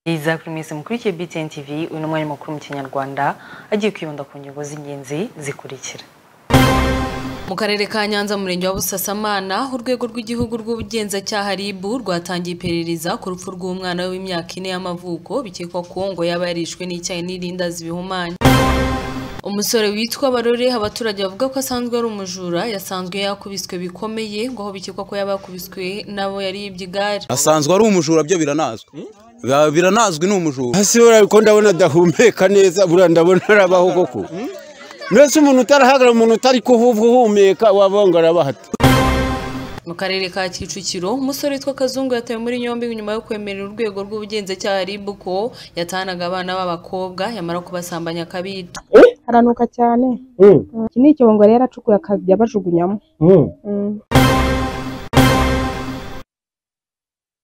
mwiza kuri mwese mukurikiye BTN TV uyu ni umwanya mukuru mu kinyarwanda agiye kwibanda ku ngingo z'ingenzi zikurikira mu karere ka nyanza mu murenge wa busasamana urwego rw'igihugu rw'ubugenzacyaha RIB rwatangiye iperereza ku rupfu rw'umwana we w'imyaka ine y'amavuko bikekwa ko ngo yaba yarishwe n'icyayi n'irindazi bihumanya umusore witwa barore abaturage bavuga ko asanzwe ari umujura yasanzwe yakubiswe bikomeye ngo aho bikekwa ko yaba yakubiswe n'abo yaribye igare asanzwe ari umujura byo biranazwi Ba- biranazwi ni umujura hasi buriya ko ndabona adahumeka neza buriya ndabona arabaho koko mbese umuntu utarahagarara umuntu utari kuvuga uhumeka wavuga ngo arabaho ate mu karere ka kicukiro umusore witwa kazungu yatawe muri yombi nyuma yo kwemerera urwego rw'ubugenzacyaha RIB ko yatanaga abana b'abakobwa yamara kubasambanya akabita haranuka cyane iki ni icyongo rero acukuye akajya bajugunyamo Mm.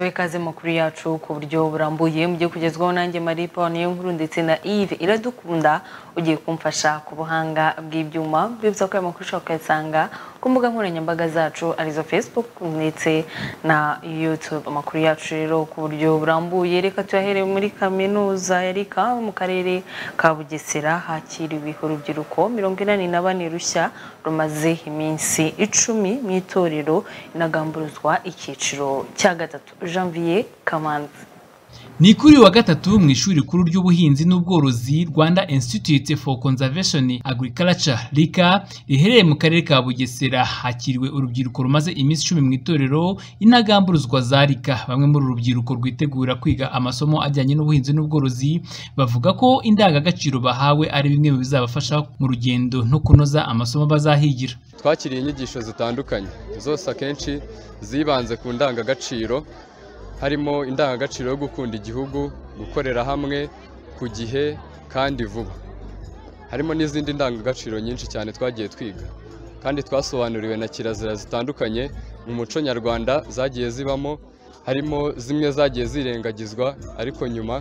Tuwe kaze makuru yacu ku buryo burambuye mugiye kugezwaho nanjye Marie Paul niyo nkuru ndetse na Yves Iradukunda ugiye kumfasha ku buhanga bw'ibyuma bibutsa ko aya makuru ushobora kuyasanga ku mbuga nkoranyambaga zacu arizo Facebook ndetse na YouTube amakuru yacu rero ku buryo burambuye reka tuyahereye muri kaminuza ya Rika mu karere ka Bugesera hakiriwe urubyiruko mirongo inani na bane rushya rumaze iminsi icumi mu itorero inagamburuzwa icyiciro cya gatatu Janvier Kamanzi ni kuri uyu wa gatatu mu ishuri rikuru ry'ubuhinzi n'ubworozi rwanda institute for conservation agriculture rika riherereye mu karere ka bugesera hakiriwe urubyiruko rumaze iminsi icumi mu itorero inagamburuzwa za rika bamwe muri uru rubyiruko rwitegura kwiga amasomo ajyanye n'ubuhinzi n'ubworozi bavuga ko indangagaciro bahawe ari bimwe mu bizabafasha mu rugendo no kunoza amasomo bazahigira twakiriye inyigisho zitandukanye zose akenshi zibanze ku ndangagaciro harimo indangagaciro yo gukunda igihugu gukorera hamwe ku gihe kandi vuba harimo n'izindi ndangagaciro nyinshi cyane twagiye twiga kandi twasobanuriwe na kirazira zitandukanye mu muco nyarwanda zagiye zibamo harimo zimwe zagiye zirengagizwa ariko nyuma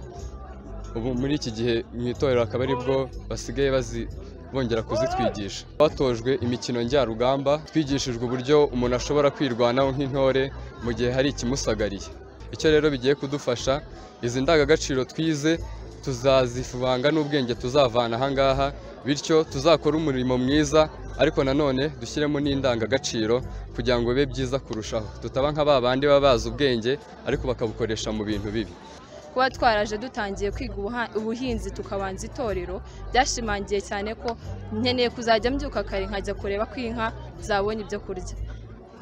ubu muri iki gihe mu itorero akaba aribwo basigaye bazi- bongera kuzitwigisha batojwe imikino njyarugamba twigishijwe uburyo umuntu ashobora kwirwanaho nk'intore mu gihe hari ikimusagariye icyo rero bigiye kudufasha izi ndangagaciro twize tuzazivanga n'ubwenge tuzavana ahangaha bityo tuzakore umurimo mwiza ariko nanone dushyiremo n'indangagaciro kugira ngo bibe byiza kurushaho tutaba nka ba bandi baba bazi ubwenge ariko bakabukoresha mu bintu bibi kuba twaraje dutangiye kwiga ubuha- ubuhinzi tukabanza itorero byashimangiye cyane ko nkeneye kuzajya mbyuka kare nkajya kureba ko inka zabonye ibyo kurya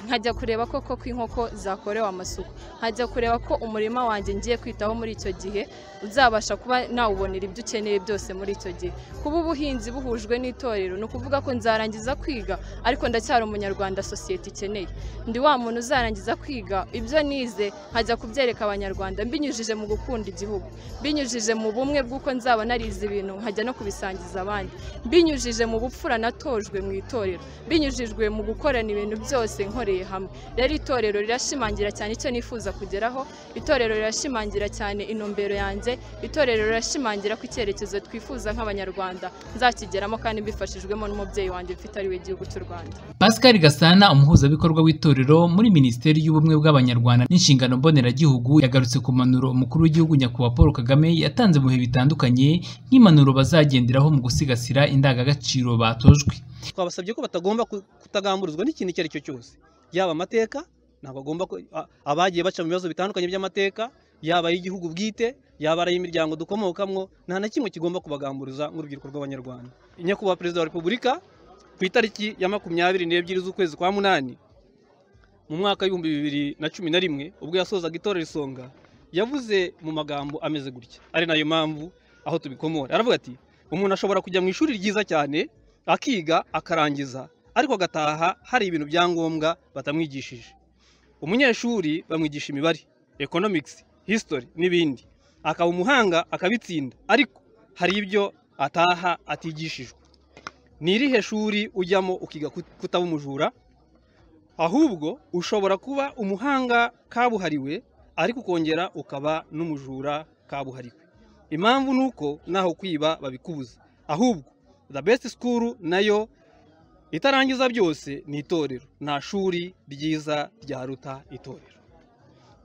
nkajya kureba koko ko inkoko zakorewe amasuku nkajya kureba ko umurima wanjye ngiye kwitaho muri icyo gihe uzabasha kuba nawubonera ibyo ukeneye byose muri icyo gihe kuba ubuhinzi buhujwe n'itorero ni ukuvuga ko nzarangiza kwiga ariko ndacyari umunyarwanda sosiyete ikeneye ndi wa muntu uzarangiza kwiga ibyo nize nkajya kubyereka abanyarwanda mbinyujije mu gukunda igihugu mbinyujije mu bumwe bw'uko nzaba narize ibintu nkajya no kubisangiza abandi mbinyujije mu bupfura natojwe mu itorero mbinyujijwe mu gukorana ibintu byose nkoreye hamwe rero itorero rirashimangira cyane icyo nifuza kugeraho itorero rirashimangira cyane intumbero yanjye itorero rirashimangira ko icyerekezo twifuza nk'abanyarwanda nzakigeramo kandi mbifashijwemo n'umubyeyi wanjye mfite ari we gihugu cy'u rwanda Pascal Gasana umuhuzabikorwa w'itorero muri Minisiteri y'Ubumwe bw'Abanyarwanda n'inshingano mboneragihugu yagarutse ku mpanuro umukuru w'igihugu nyakubahwa Paul Kagame yatanze mu bihe bitandukanye nk'impanuro bazagenderaho mu gusigasira indangagaciro batojwe twabasabye ko batagomba ku- kutagamburuzwa n'ikintu icyo ari cyo cyose yaba amateka ntabwo agomba ku- a- abagiye baca mu bibazo bitandukanye by'amateka yaba ay'igihugu bwite yaba ari ay'imiryango dukomokamwo nta na kimwe kigomba kubagamburuza nk'urubyiruko rw'abanyarwanda nyakubahwa perezida wa repubulika ku itariki ya makumyabiri n'ebyiri z'ukwezi kwa munani mu mwaka w'ibihumbi bibiri na cumi na rimwe ubwo yasozaga itorero isonga yavuze mu magambo ameze gutya ari nayo mpamvu aho tubikomora aravuga ati umuntu ashobora kujya mu ishuri ryiza cyane akiga akarangiza ariko agataha hari ibintu bya ngombwa batamwigishije umunyeshuri bamwigisha imibare economics history n'ibindi akaba umuhanga akabitsinda ariko hari ibyo ataha atigishijwe ni irihe shuri ujyamo ukiga kut- kutaba umujura ahubwo ushobora kuba umuhanga kabuhariwe ariko ukongera ukaba n'umujura kabuhariwe impamvu ni uko naho kwiba babikubuza ahubwo the best school nayo itarangiza byose ni itorero nta shuri ryiza ryaruta itorero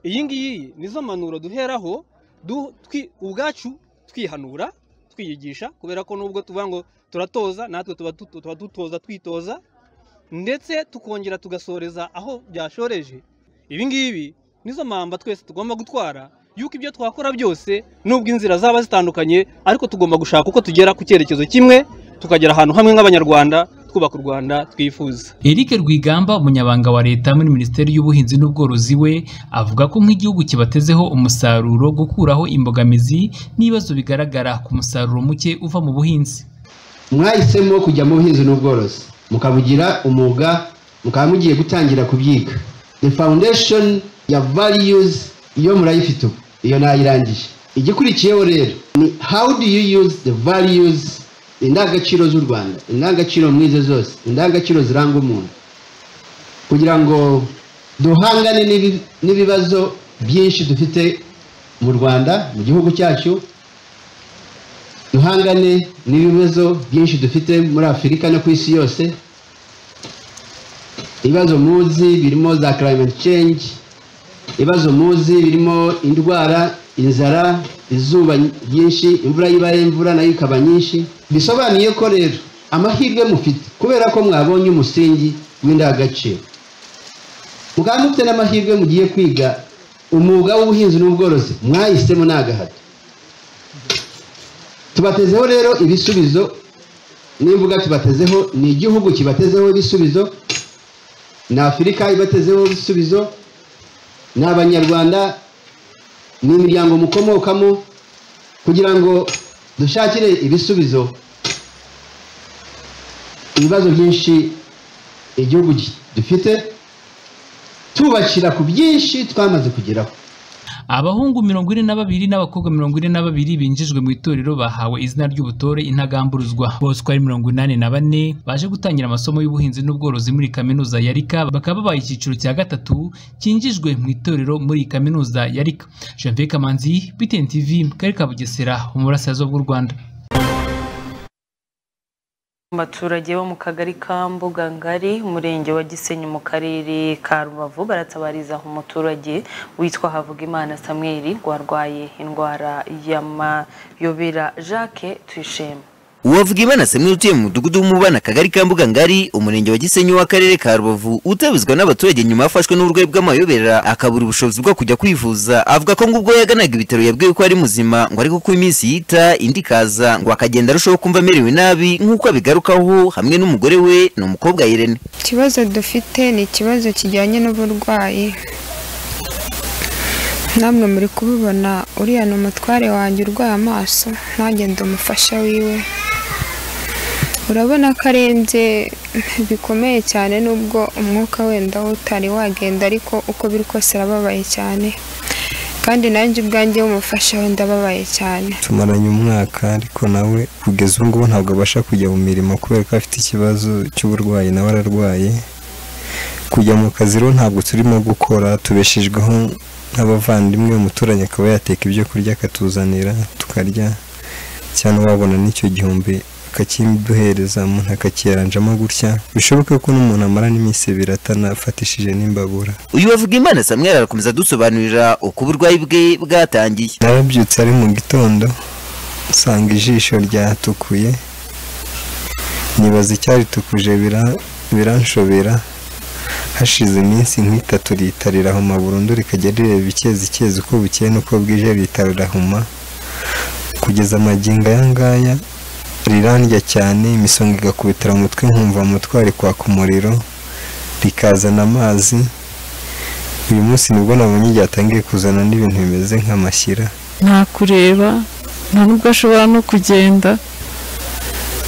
iyi ngiyi nizo mpanuro duheraho du- twi- ubwacu twihanura twiyigisha kubera ko nubwo tuvuga ngo turatoza natwe tuba tuto- tuba dutoza twitoza ndetse tukongera tugasoreza aho byashoreje ibi ngibi nizo mpamba twese tugomba gutwara yuko ibyo twakora byose nubwo inzira zaba zitandukanye ariko tugomba gushaka uko tugera ku cyerekezo kimwe tukagera ahantu hamwe nk'abanyarwanda twubaka u rwanda twifuza Eric Rwigamba umunyabanga wa leta muri Minisiteri y'Ubuhinzi n'Ubworozi we avuga ko nk'igihugu kibatezeho umusaruro gukuraho imbogamizi n'ibibazo bigaragara ku musaruro muke uva mu buhinzi mwahisemo kujya mu buhinzi n'ubworozi mukabugira umwuga mukaba mugiye gutangira kubyiga the foundation ya values iyo murayifite ubu iyo nayirangije igikurikiyeho rero ni how do you use the values indangagaciro z'u rwanda indangagaciro mwize zose indangagaciro ziranga umuntu kugira ngo duhangane n'ibi- n'ibibazo byinshi dufite mu rwanda mu gihugu cyacu duhangane n'ibibazo byinshi dufite muri afurika no ku isi yose ibibazo muzi birimo za climate change ibibazo muzi birimo indwara inzara izuba ryinshi imvura y'ibare imvura nayo ikaba nyinshi bisobanuye ko rero amahirwe mufite kubera ko mwabonye umusingi w'indangagaciro mukaba mufite n'amahirwe mugiye kwiga umwuga w'ubuhinzi n'ubworozi mwahisemo ni agahato tubatezeho rero ibisubizo nimvuga tubatezeho ni igihugu kibatezeho ibisubizo ni afurika ibatezeho ibisubizo ni abanyarwanda ni imiryango mukomokamo kugira ngo dushakire ibisubizo ibibazo byinshi igihugu gi- dufite tubakira ku byinshi twamaze kugeraho abahungu mirongo ine na babiri n'abakobwa mirongo ine na babiri binjijwe mu itorero bahawe izina ry'ubutore intagamburuzwa bose uko ari mirongo inani na bane baje gutangira amasomo y'ubuhinzi n'ubworozi muri kaminuza ya rika bakaba babaye icyiciro cya gatatu cyinjijwe mu itorero muri iyi kaminuza ya rika janvier kamanzi btn tv mu karere ka bugesera mu burasirazuba bw'u rwanda Abaturage bo mu kagari ka Mbuga Ngari umurenge wa Gisenyi mu karere ka Rubavu baratabariza umuturage witwa Havugimana Samuel warwaye indwara y'amayobera Jacques Tuyishema uwavuga imana samweli utuye mu mudugudu w'umubana akagari ka mbuga ngari umurenge wa gisenyi w'akarere ka rubavu utabizwa n'abaturage nyuma yafashwe n'uburwayi bw'amayobera akabura ubushobozi bwo kujya kwivuza avuga ko ngo ubwo yaganaga ibitaro yabwiwe ko ari muzima ngo ariko ko iminsi yita indi ikaza ngo akagenda arushaho kumva amerewe nabi nk'uko abigarukaho hamwe n'umugore we ni umukobwa Irene ikibazo dufite ni ikibazo kijyanye n'uburwayi namwe muri kubibona uriya ni umutware wanjye urwaye amaso ntagende umufasha wiwe urabona ko arembye bikomeye cyane nubwo umwuka wenda wo utari wagenda ariko uko biri kose arababaye cyane kandi nanjye ubwanjye w'umufasha we ndababaye cyane tumaranye umwaka ariko nawe kugeza ubu ngubu ntabwo abasha kujya mu mirimo kubera ko afite ikibazo cy'uburwayi nawe ararwaye kujya mu kazi rero ntabwo turimo gukora tubeshejweho nk'abavandimwe umuturanyi akaba yateka ibyo kurya akatuzanira tukarya cyangwa wabona n'icyo gihumbi akakiduhereza umuntu akakiyaranjamo gutya bishoboke ko n'umuntu amara n'iminsi ibiri atanafatishije n'imbabura uyu wavuga imana samweli arakomeza adusobanurira uko uburwayi bwe bwatangiye narabyutse ari mu gitondo nsanga ijisho ryatukuye nibaza icyaritukuje bira- biranshobera hashize iminsi nk'itatu lita rirahuma burundu rikajya rireba icyezi icyezi uko bukeye n'uko bwije lita rirahuma kugeza amagingo aya ngaya rirandya cyane imisonga igakubitira mu mutwe nkumva mu mutwe hari kwaka umuriro rikazana amazi uyu munsi nibwo nabonye ryatangiye kuzana n'ibintu bimeze nk'amashyira nta kureba nta nubwo ashobora no kugenda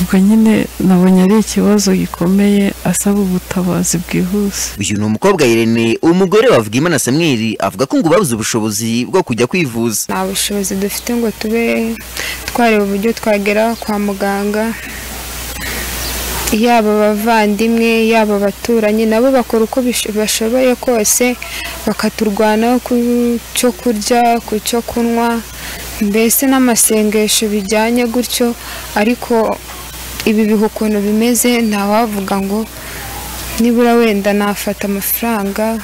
ubwo nyine nabonye ari ikibazo gikomeye asaba ubutabazi bwihuse uyu ni umukobwa Irene umugore wavuga imana samweli avuga ko ngo babuze ubushobozi bwo kujya kwivuza nta bushobozi dufite ngo tube twareba uburyo twagera kwa muganga yaba abavandimwe yaba abaturanyi nabo bakora uko bish- bashoboye kose bakaturwanaho ku cyo kurya ku cyo kunywa mbese n'amasengesho bijyanye gutyo ariko ibi bihe ukuntu bimeze ntawavuga ngo nibura wenda nafata amafaranga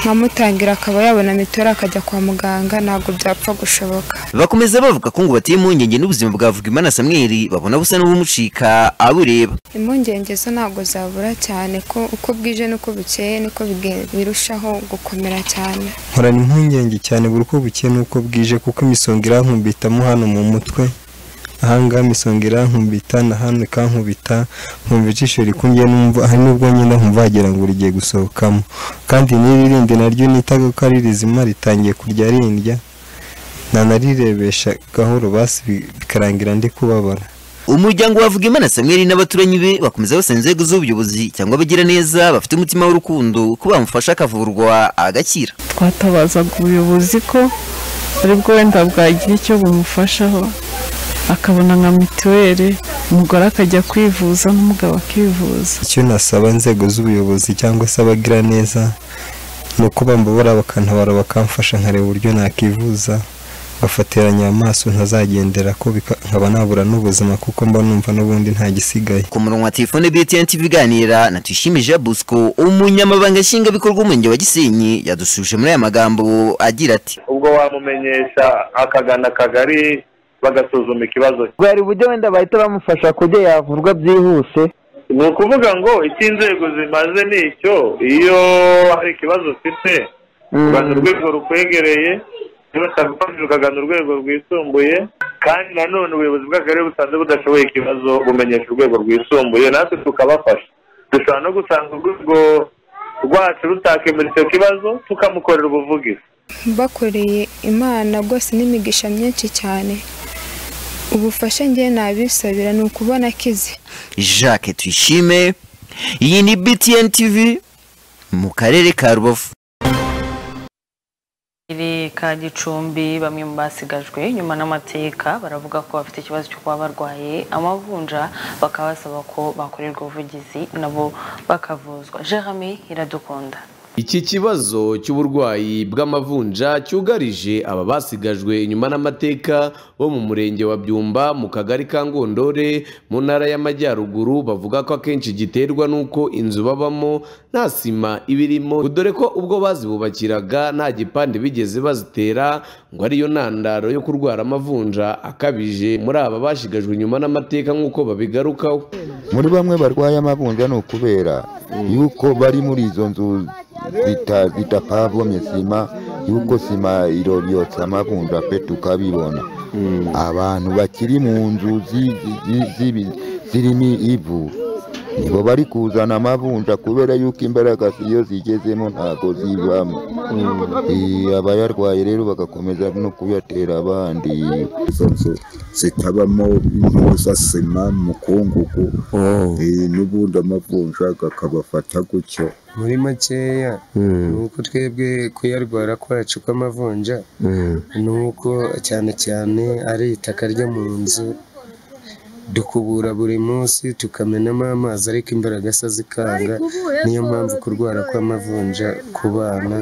nkamutangira akaba yabona mituweli akajya kwa muganga ntabwo byapfa gushoboka bakomeza bavuga ko ngo bateye impungenge n'ubuzima bwa Havugimana Samuel babona busa n'ubumucika abureba impungenge zo ntabwo zabura cyane ko uko bwije n'uko bukeye niko bige- birushaho gukomera cyane nkorana impungenge cyane buri uko bukeye n'uko bwije kuko imisonga irankumbitamo hano mu mutwe ahangaha imisonga irankumbita na hano ikankubita nkumva ijisho rikundye numva hari n'ubwo nyine nkumva wagira ngo rigiye gusohokamo kandi n'iririndi naryo nitaga ko ari rizima ritangiye kurya rindya nanarirebesha gahoro basi bi- bikarangira ndi kubabara umuryango wa Havugimana Samuel n'abaturanyi be bakomeza basaba inzego z'ubuyobozi cyangwa abagiraneza bafite umutima w'urukundo ko bamufasha akavurwa agakira twatabazaga ubuyobozi ko ari bwo wenda bwagira icyo bumufashaho akabona nka mituweli umugore akajya kwivuza n'umugabo akivuza icyo nasaba inzego z'ubuyobozi cyangwa se abagiraneza ni uko bambabura bakantabara bakamfasha nkareba uburyo nakivuza ngafatiranya amaso ntazagendera ko bika- nkaba nabura n'ubuzima kuko mba numva n'ubundi nta gisigaye ku murongo wa telefone BTN TV iganira na Tuyishime Jean Bosco umunyamabanga nshingwabikorwa w'umurenge wa Gisenyi yadusubije muri aya magambo agira ati ubwo wamumenyesha akagana akagari bagasuzuma ikibazo cye bwari uburyo wenda bahita bamufasha ku buryo yavurwa byihuse ni ukuvuga ngo icyo inzego zimaze ni icyo iyo hari ikibazo ufite ugana urwego rukwegereye niba utagufashije ukagana urwego rwisumbuye kandi nanone ubuyobozi bw'akarere busanze budashoboye ikibazo bumenyesha urwego rwisumbuye natwe tukabafasha dushobora no gusanga urwego rwacu rutakemura icyo kibazo tukamukorera ubuvugizi bakoreye imana rwose n'imigisha myinshi cyane ubufasha ngewe nabisabira ni ukubona akize Jacques Tuyishime iyi ni BTN TV mu karere ka Rubavu Akarere ka gicumbi bamwe mu basigajwe nyuma n'amateka baravuga ko bafite ikibazo cyo kuba barwaye amavunja bakaba basaba ko bakorerwa ubuvugizi nabo bakavuzwa jerame iradukunda Iki kibazo cy'uburwayi bw'amavunja cyugarije aba basigajwe inyuma n'amateka bo mu murenge wa Byumba mu kagari ka Ngondore mu ntara y'Amajyaruguru bavuga ko akenshi giterwa n'uko inzu babamo nta sima ibirimo dore ko ubwo bazibubakiraga nta gipande bigeze bazitera ngo ariyo ntandaro yo kurwara amavunja akabije muri aba bashigajwe inyuma n'amateka nk'uko babigarukaho muri bamwe barwaye amavunja ni ukubera yuko bari muri izo nzu zita- zitapavomye sima yuko sima iroryotsa amavunja pe tukabibona abantu bakiri mu nzu zi- zi- zibi- zirimo ivu nibo bari kuzana amavunja kubera yuko imbaraga iyo zigezemo ntabwo zivamo Eh, abayarwaye rero bagakomeza no kuyatera abandi izo nzu zitabamo impuza sima mukungugu Eh, n'ubundi amavunja akabafata gutyo muri makeya ni uko twebwe kuyarwara kwacu kw'amavunja ni uko cyane cyane ari itaka ryo mu nzu dukubura buri munsi tukamenamo amazi ariko imbaraga se zikanga niyo mpamvu kurwara kw'amavunja ku bana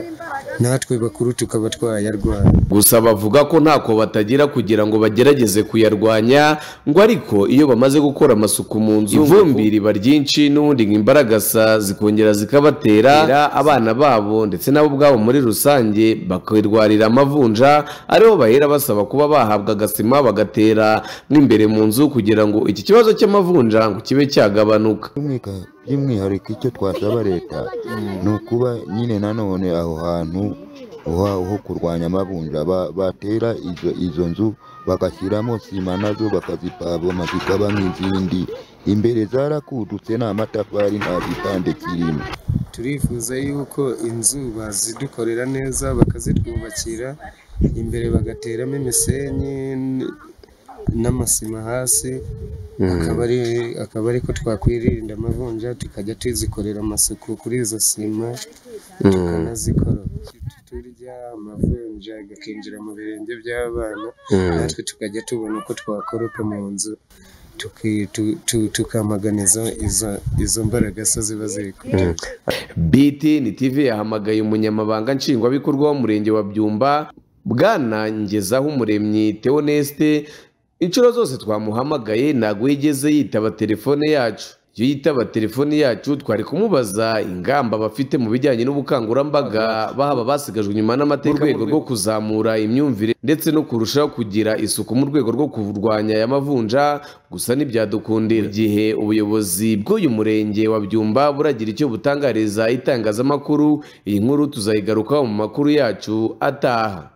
natwe bakuru tukaba twayarwara gusa bavuga ko ntako batagira kugira ngo bagerageze kuyarwanya ngo ariko iyo bamaze gukora amasuku mu nzu ivumbi riba ryinshi n'ubundi ngo imbaragasa zikongera zikabatera abana babo ndetse nabo ubwabo muri rusange bakirwarira amavunja ariho bahera basaba kuba bahabwa agasima bagatera n'imbere mu nzu kugira ngo iki kibazo cy'amavunja ngo kibe cyagabanuka By'umwika- by'umwihariko icyo twasaba leta ni ukuba nyine nanone aho hantu ho- ho kurwanya amavunja ba- batera izo- izo nzu bagashyiramo sima nazo bakazipavoma zikaba nk'izindi imbere zarakudutse ni amatafari nta gipande kirimo turifuza yuko inzu bazidukorera neza bakazitwubakira imbere bagateramo imisenyi n- n'amasima hasi akaba ari akaba ari ko twakwirinda amavunja tukajya tuzikorera amasuku kuri izo sima Mm. tukanazikora turya amavunja agakinjira mu birenge by'abana Mm. natwe tukajya tubona uko twakoropa mu nzu tuki- tu- tu- tukamaganiza izo- izo mbaragasa ziba ziri ku nzu. BTN TV yahamagaye umunyamabanga nshingwabikorwa w'umurenge wa Byumba Bwana Ngezaho Umuremyi Theoneste inshuro zose twamuhamagaye ntabwo yigeze yitaba telefone yacu iyo yitaba telefoni yacu twari kumubaza ingamba bafite mu bijyanye n'ubukangurambaga baba basigajwe inyuma n'amateka mu rwego rwo kuzamura imyumvire ndetse no kurushaho kugira isuku mu rwego rwo kurwanya aya mavunja gusa ntibyadukundira igihe ubuyobozi bw'uyu murenge wa byumba buragira icyo butangariza itangazamakuru iyi nkuru tuzayigarukaho mu makuru yacu ataha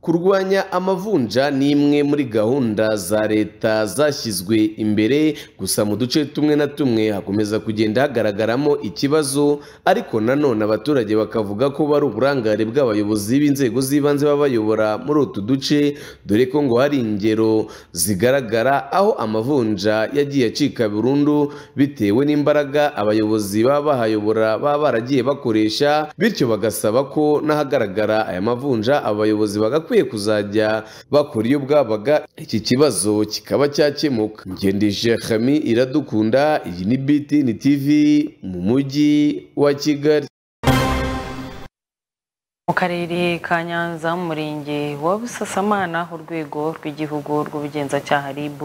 kurwanya amavunja ni imwe muri gahunda za leta zashyizwe imbere gusa mu duce tumwe na tumwe hakomeza kugenda hagaragaramo ikibazo ariko nanone abaturage bakavuga ko bari uburangare bw'abayobozi b'inzego z'ibanze baba bayobora muri utu duce dore ko ngo hari ingero zigaragara aho amavunja yagiye acika burundu bitewe n'imbaraga abayobozi baba bahayobora baba baragiye bakoresha bityo bagasaba ko n'ahagaragara aya mavunja abayobozi bagakwiye kuzajya bakora iyo bwabaga iki kibazo kikaba cyakemuka ngendeshe hami iradukunda iyi ni BTN TV mu mujyi wa Kigali mu karere ka nyanza mu murenge wa busasamana urwego rw'igihugu rw'ubugenzacyaha rib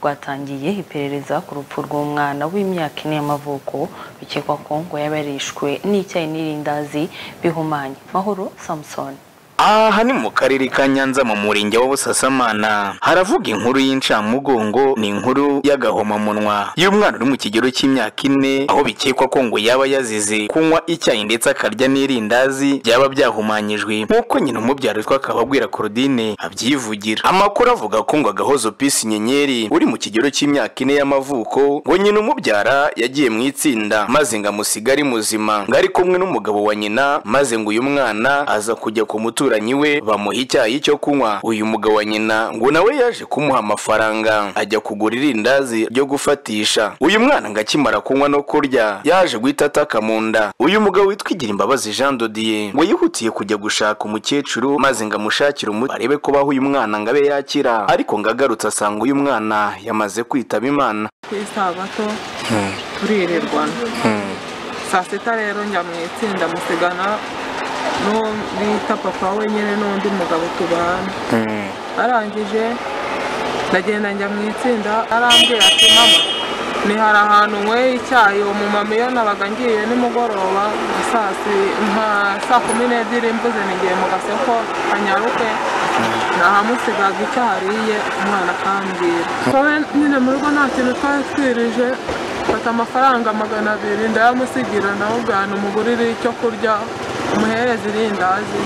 rwatangiye iperereza ku rupfu rw'umwana w'imyaka ine y'amavuko bikekwa ko ngo yabarishwe n'icyayi n'irindazi bihumanye mahoro samusoni aha ni mu karere ka nyanza mu murenge wa busasamana haravuga inkuru y'incamugongo ni inkuru y'agahomamunwa y'umwana uri mu kigero cy'imyaka ine aho bikekwa ko ngo yaba yazize kunywa icyayi ndetse akarya n'irindazi byaba byahumanyijwe nk'uko nyina umubyara witwa akababwira Claudine abyivugira amakuru avuga ko ngo agahozo pisi nyenyeri uri mu kigero cy'imyaka ine y'amavuko ngo nyina umubyara yagiye mu itsinda maze ngo amusigare muzima ngo ari kumwe n'umugabo wa nyina maze ngo uyu mwana aza kujya ku mutura umuturanyi we bamuha icyayi cyo kunywa uyu mugabo wa nyina ngo nawe yaje kumuha amafaranga ajya kugura irindazi ryo gufatisha uyu mwana ngo akimara kunywa no kurya yaje guhita ataka mu nda uyu mugabo witwa igira imbabazi jean dodiye ngo yihutiye kujya gushaka umukecuru maze ngo amushakire umuti arebe ko baha uyu mwana ngo abe yakira ariko ngo agarutse asanga uyu mwana yamaze kwitaba imana ku isabato turirirwana saa sita rero njya mu itsinda musigana n'uwo bita papa wenyine n'undi mugabo tubana arangije ndagenda njya mu itsinda arambwira ati mama ni hari ahantu nyweye icyayi uwo mumama iyo nabaga ngiye nimugoroba saa si nka saa kumi n'ebyiri mvuze n'igihe mu gasoko anyaruke nahamusigaga icyo hariye umwana akambwira twawe nyine mu rugo nta kintu twari twirije mfata amafaranga magana abiri ndayamusigira nawe ubwana umugurire icyo kurya umuhereza irindazi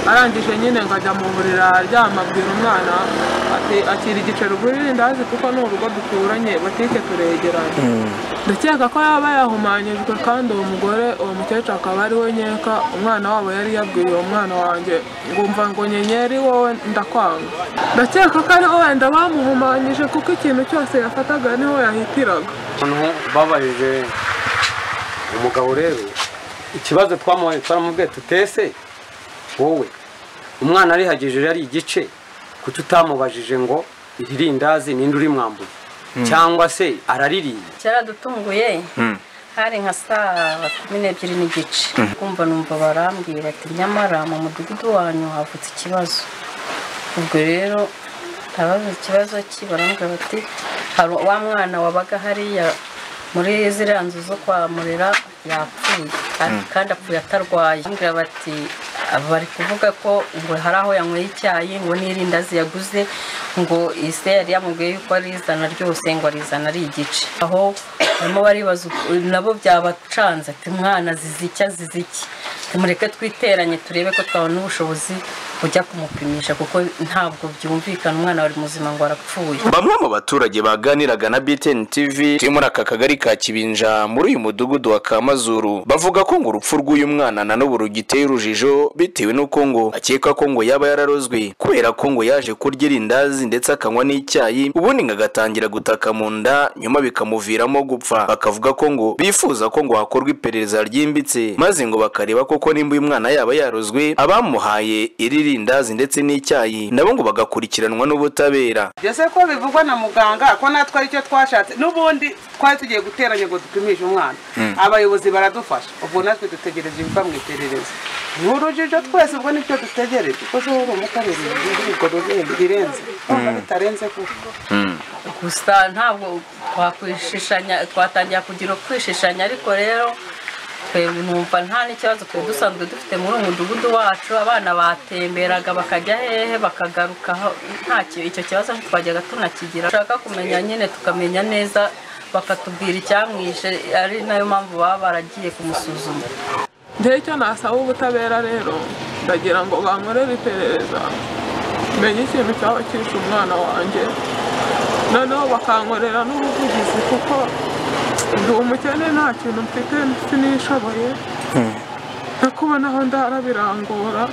arangije nyine ngo ajya mu buriri aryama abwira umwana ati akira igiceri ugura irindazi kuko ni urugo duturanye butike turegeranye ndakeka ko yaba yahumanyijwe kandi uwo mugore uwo mukecuru akaba ari we nkeka umwana wabo yari yabwiye uwo mwana wanjye ngumva ngo nyenyeri wowe ndakwanga ndakeka ko ari wenda bamuhumanyije kuko ikintu cyose yafataga niho yahitiraga abantu babajije umugabo rero ikibazo twamuhaye twaramubwiye tutese wowe umwana arihagije ari igice kuki utamubajije ngo iri rindazi ninde urimwambuye cyangwa se araririye cyaradutunguye hari nka saa kumi n'ebyiri n'igice kumva numva barambwira bati nyamara mu mudugudu wanyu havutse ikibazo ubwo rero ndabaza ikibazo ki barambwira bati hari wa mwana wabaga hariya muri ziriya nzu zo kwa murera yapfuye kandi apfuye atarwaye bambwira bati bari kuvuga ko ngo hari aho yanyweye icyayi ngo n'irindazi yaguze ngo ise yari yamubwiye yuko arizana ryose ngo arizana ari igice aho barimo baribaza nabo byabacanze ati mwana zizicya ziziki tumureke twiteranye turebe ko twabona ubushobozi bujya kumupimisha kuko ntabwo byumvikana umwana wari muzima ngo arapfuye bamwe mu baturage baganiraga na BTN TV turi muri aka kagari ka Kibinja muri uyu mudugudu wa Kamazuru bavuga ko ngo urupfu rw'uyu mwana na n'ubu rugiteye urujijo bitewe n'uko ngo akeka ko ngo yaba yararozwe kubera ko ngo yaje kurya irindazi ndetse akanywa n'icyayi ubundi ngo agatangira gutaka mu nda nyuma bikamuviramo gupfa bakavuga ko ngo bifuza ko ngo hakorwa iperereza ryimbitse maze ngo bakareba koko nimba uyu mwana yaba yarozwe abamuhaye iri rindazi ndetse n'icyayi nabo ngo bagakurikiranwa n'ubutabera byose ko bivugwa na muganga ko natwe aricyo twashatse n'ubundi twari tugiye guteranya ngo dupimishe umwana abayobozi baradufasha ubwo natwe dutegereje ibiva mu iperereza ni urujijo twese ubwo nicyo dutegereje kuko ushobora umutarezi urubyiruko ruzindi birenze nubwo bitarenze kuko gusa ntabwo twakwishishanya twatangira kugira kwishishanya ariko rero twebwe numva nta n'ikibazo twari dusanzwe dufite muri uyu mudugudu wacu abana batemberaga bakajya hehe bakagaruka aho, nta ki- icyo kibazo twajyaga tunakigira ushaka kumenya nyine tukamenya neza bakatubwira icyamwishe ari nayo mpamvu baba baragiye kumusuzuma njyewe icyo nasaba ubutabera rero ndagira ngo bankorere iperereza menye ikintu cyaba cyishe umwana wanjye noneho bakankorera n'ubuvugizi kuko ndi umukene nta kintu mfite sinishoboye no kubona aho ndara birangora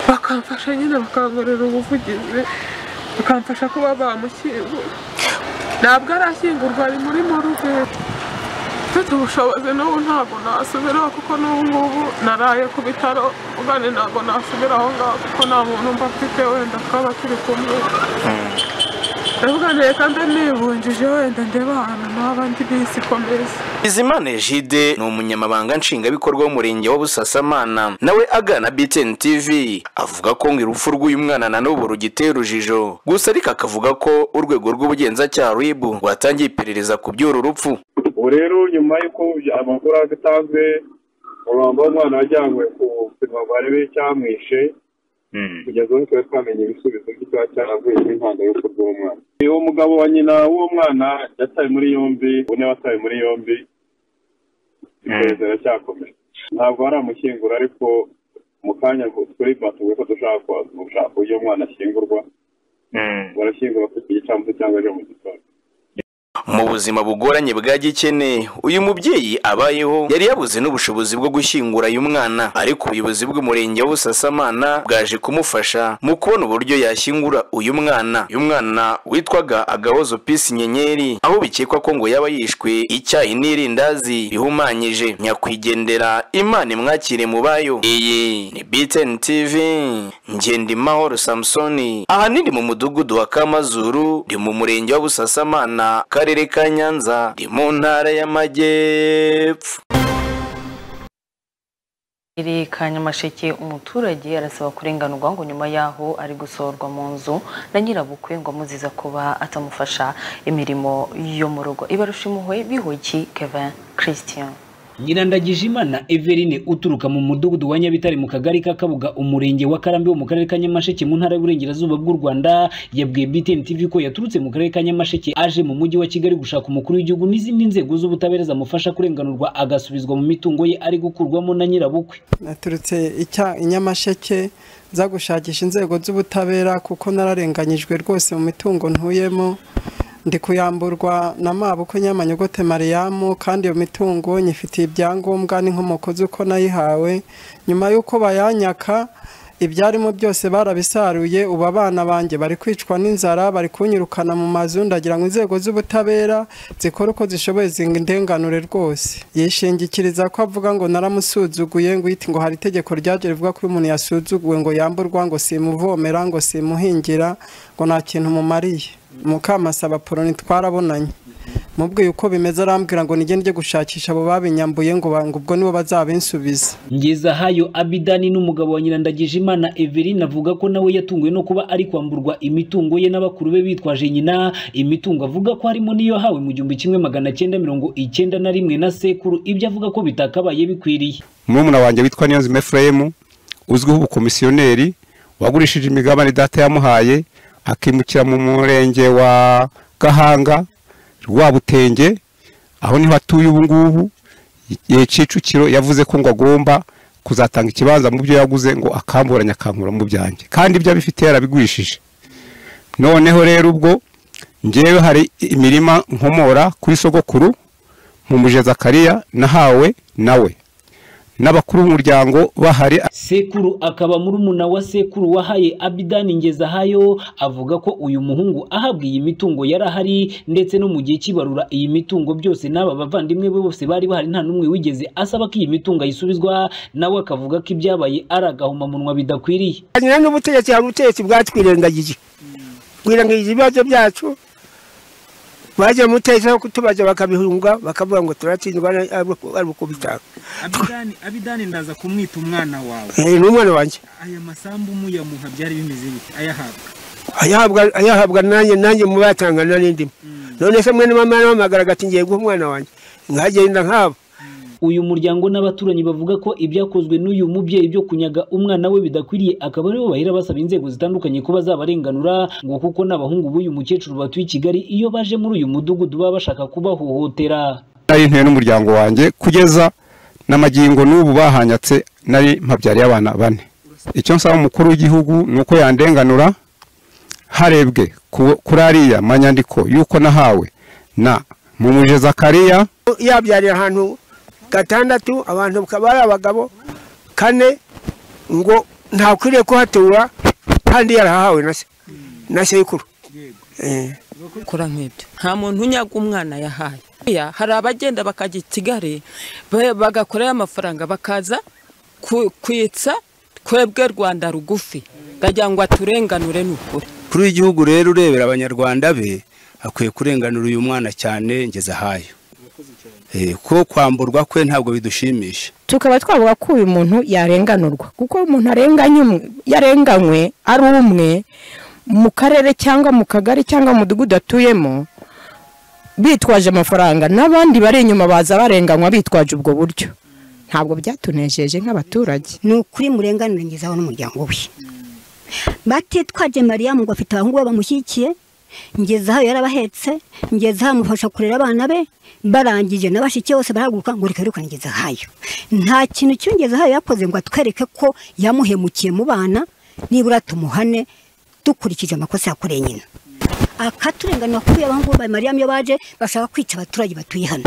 bakamfasha nyine bakankorera ubuvugizi bakamfasha kuba bamushyingura ntabwo arashyingurwa ari muri moruvetu mfite ubushobozi n'ubu ntabwo nasubiraho kuko n'ubu ngubu naraye ku bitaro ugane ntabwo nasubira aho ngaho kuko nta muntu mba mfite wenda twaba turi kumwe ndavuga reka mbe nibungije wenda ndeba ahantu naba ndi bisi ikomeza bizimana ejide ni umunyamabanga nshingwabikorwa w'umurenge wa busasamana nawe agana btn tv avuga ko ngo urupfu rw'uyu mwana na n'ubu rugiteye urujijo gusa ariko akavuga ko urwego rw'ubugenzacyaha rib rwatangiye iperereza ku by'uru rupfu ubu rero nyuma y'uko amakuru atanzwe umurambo w'umwana wajyanywe ku buzima ngo barebe icyamwishe kugeza ubu twari twamenye ibisubizo by'icyaha cyaravuye n'inkwanda y'urupfu rw'umwana uwo mugabo wa nyina w'uwo mwana yatawe muri yombi ubu niwe watawe muri yombi iperereza riracyakomeje ntabwo baramushyingura ariko mu kanya turi batuwe ko dushaka kwa- gushaka uburyo umwana ashyingurwa barashyingura ku gicamunsi cyangwa ejo mu gitondo mu buzima bugoranye bwa gikene uyu mubyeyi abayeho yari yabuze n'ubushobozi bwo gushyingura uyu mwana ariko ubuyobozi bw'umurenge wa busasamana bwaje kumufasha mu kubona uburyo yashyingura uyu mwana uyu mwana witwaga agahozo pisi nyenyeri aho bikekwa ko ngo yaba yishwe icyayi n'irindazi bihumanyije nyakwigendera imana imwakire mu bayo iyi ni btn tv ngendimahoro samusoni ahanini mu mudugudu wa kamazuru ndi mu murenge wa busasamana karere ka nyanza ndi mu ntara y'amajyepfo Iri ka Nyamasheke umuturage arasaba kurenganurwa ngo nyuma yaho ari gusohorwa mu nzu na nyirabukwe ngo amuziza kuba atamufasha imirimo yo mu rugo ibarusha impuhwe bihugi Kevin Christian nyirandagijimana everine uturuka mu mudugudu wa nyabitare mu kagari ka kabuga umurenge wa karambi wo mu karere ka nyamasheke mu ntara y'uburengerazuba bw'u rwanda yabwiye btn tv ko yaturutse mu karere ka nyamasheke aje mu mujyi wa kigali gushaka umukuru w'igihugu n'izindi nzego z'ubutabera zamufasha kurenganurwa agasubizwa mu mitungo ye ari gukurwamo na nyirabukwe naturutse icya inyamasheke nza gushakisha inzego z'ubutabera kuko nararenganyijwe rwose mu mitungo ntuyemo ndi kuyamburwa na mabuko nyamanyogote mariyamu kandi iyo mitungo nyifitiye ibyangombwa n'inkomoko z'uko nayihawe nyuma y'uko bayanyaka ibyarimo byose barabisaruye ubu abana banjye bari kwicwa n'inzara bari kunyirukana mu mazu ndagira ngo inzego z'ubutabera zikore uko zishoboye zindenganure rwose yishingikiriza ko avuga ngo naramusuzuguye ngo yite ngo hari itegeko ryaje rivuga ko iyo umuntu yasuzuguwe ngo yamburwa ngo simuvomera ngo simuhingira ngo nta kintu mumariye mukamasaba poroni twarabonanye mubwiye uko bimeze arambwira ngo nige njye gushakisha abo babinyambuye ngo ba- ngo ubwo nibo bazabinsubiza ngezahayo abidani n'umugabo wa nyirandagijimana everine avuga ko nawe yatunguwe no kuba ari kwamburwa imitungo ye n'abakuru be bitwaje nyina imitungo avuga ko harimo n'iyo yahawe mu gihumbi kimwe magana cyenda mirongo icyenda na rimwe na sekuru ibyo avuga ko bitakabaye bikwiriye murumuna wanjye witwa niyonzima efuremu uzwiho ubukomisiyoneri wagurishije imigabane data yamuhaye akimukira mu murenge wa gahanga rwabutenge aho niho atuye ubu ngubu igihe kicukiro yavuze ko ngo agomba kuzatanga ikibanza mu byo yaguze ngo akamburanye akankura mu byanjye kandi ibyo abifitiye yarabigurishije noneho rero ubwo ngewe hari imirima nkomora kuri sogokuru mu mujeza kariya nahawe nawe n'abakuru b'umuryango bahari sekuru akaba murumuna wa sekuru wahaye abidani ngezahayo avuga ko uyu muhungu ahabwa iyi mitungo yari ahari ndetse no mu gihe cy'ibarura iyi mitungo byose n'aba bavandimwe be bose bari bahari nta n'umwe wigeze asaba ko iyi mitungo ayisubizwa nawe akavuga ko ibyabaye ari agahomamunwa bidakwiriye hanyura n'ubutegetsi hari ubutegetsi bwatwirengagije twirengagije ibibazo byacu baje mutezeho kutubaza bakabihunga bakavuga ngo turatsindwa ari uko bitanga abidani abidani ndaza kumwita umwana wawe Eh, ni umwana wanjye aya masambu muyamuha byari bimeze bite ayahabwa ayahabwa ayahabwa nanjye nanjye mubatanga narindimo none se mwene mama yaramamagara agati ngiye guha umwana wanjye nkagenda nkabo uyu muryango n'abaturanyi bavuga ko ibyakozwe n'uyu mubyeyi byo kunyaga umwana we bidakwiriye akaba aribo bahera basaba inzego zitandukanye ko bazabarenganura ngo kuko n'abahungu b'uyu mukecuru batuye i Kigali iyo baje muri uyu mudugudu baba bashaka kubahohotera nari ntuye n'umuryango wanjye kugeza n'amagingo n'ubu bahanyatse nari mpabyariye abana bane icyo nsaba umukuru w'igihugu ni uko yandenganura harebwe ku- kuri ariya manyandiko y'uko nahawe na mumuje zakariya yabyarira ahantu gatandatu abantu bakaba ari abagabo kane ngo ntakwiriye kuhatura kandi yarahawe na se na sekuru Eh. kora nk'ibyo nta muntu unyaga umwana yahaye Ya, hari abagenda bakajya i kigali ba- bagakorayo amafaranga bakaza ku- kwitsa twebwe rwanda rugufi ngagira ngo aturenganure n'ukuri kuri w'igihugu rero urebera abanyarwanda be akwiye kurenganura uyu mwana cyane ngeze ahayo Eh, ko kwamburwa kwe ntabwo bidushimisha tukaba twavuga ko uyu muntu yarenganurwa kuko umuntu arenganye umwe yarenganywe ari umwe mu karere cyangwa mu kagari cyangwa mu mudugudu atuyemo bitwaje amafaranga n'abandi bari inyuma baza barenganywa bitwaje ubwo buryo ntabwo byatunejeje nk'abaturage ni ukuri murenganire ngezaho n'umuryango we batitwaje mariya ngo afite abahungu be bamushyigikiye ngeze aho yarabahetse ngeze aho amufasha kurera abana be barangije n'abashyikiye bose barahaguruka ngo reka reka ngeze ahayo nta kintu cyongeze ahayo yakoze ngo atwereke ko yamuhemukiye mu bana nibura tumuhane dukurikije amakosa yakoreye nyina akaturenganira kuri abahungu ba mariya iyo baje bashaka kwica abaturage batuye hano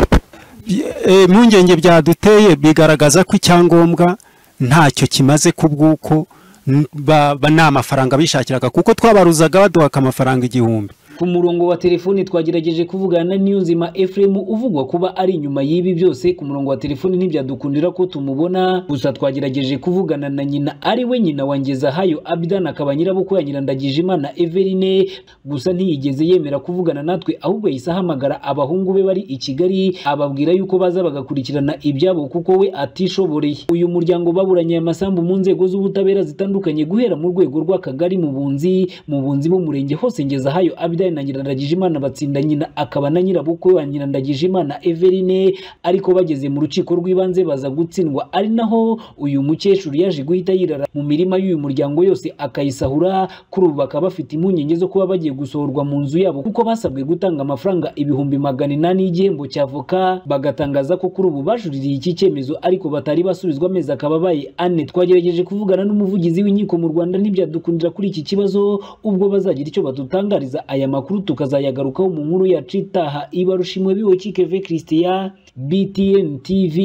Eh, impungenge byaduteye bigaragaza ko icyangombwa ntacyo kimaze ku bw'uko n- ba- ba- ni amafaranga bishakiraga kuko twabaruzaga baduhaka amafaranga igihumbi ku murongo wa telefoni twagerageje kuvugana na Niyonzima Ephraim uvugwa kuba ari inyuma y'ibi byose ku murongo wa telefoni ntibyadukundira ko tumubona gusa twagerageje kuvugana na nyina ari we nyina wa Ngezahayo Abidan akaba nyirabukwe ya Nyirandagije Imana Everine gusa ntiyigeze yemera kuvugana natwe ahubwo yahise ahamagara abahungu be bari i Kigali ababwira yuko baza bagakurikirana ibyabo kuko we atishoboreye uyu muryango baburanye aya masambu mu nzego z'ubutabera zitandukanye guhera mu rwego rw'akagari mu bunzi mu bunzi b'umurenge hose Ngezahayo Abidani na Nyirandagijimana batsinda nyina akaba na nyirabukwe wa Nyirandagijimana Everine ariko bageze mu rukiko rw'ibanze baza gutsindwa ari naho uyu mukecuru yaje guhita yirara mu mirima y'uyu muryango yose akayisahura kuri ubu bakaba bafite impungenge zo kuba bagiye gusohorwa mu nzu yabo kuko basabwe gutanga amafaranga ibihumbi magana inani y'igihembo cya avoka bagatangaza ko kuri ubu bajuririye iki cyemezo ariko batari basubizwa amezi akababaye ane twagerageje kuvugana n'umuvugizi w'inkiko mu Rwanda ntibyadukundira kuri iki kibazo ubwo bazagira icyo badutangariza aya makuru tukazayagarukaho mu nkuru ya citaha ibarushimwe biwe kikeve Christian BTN TV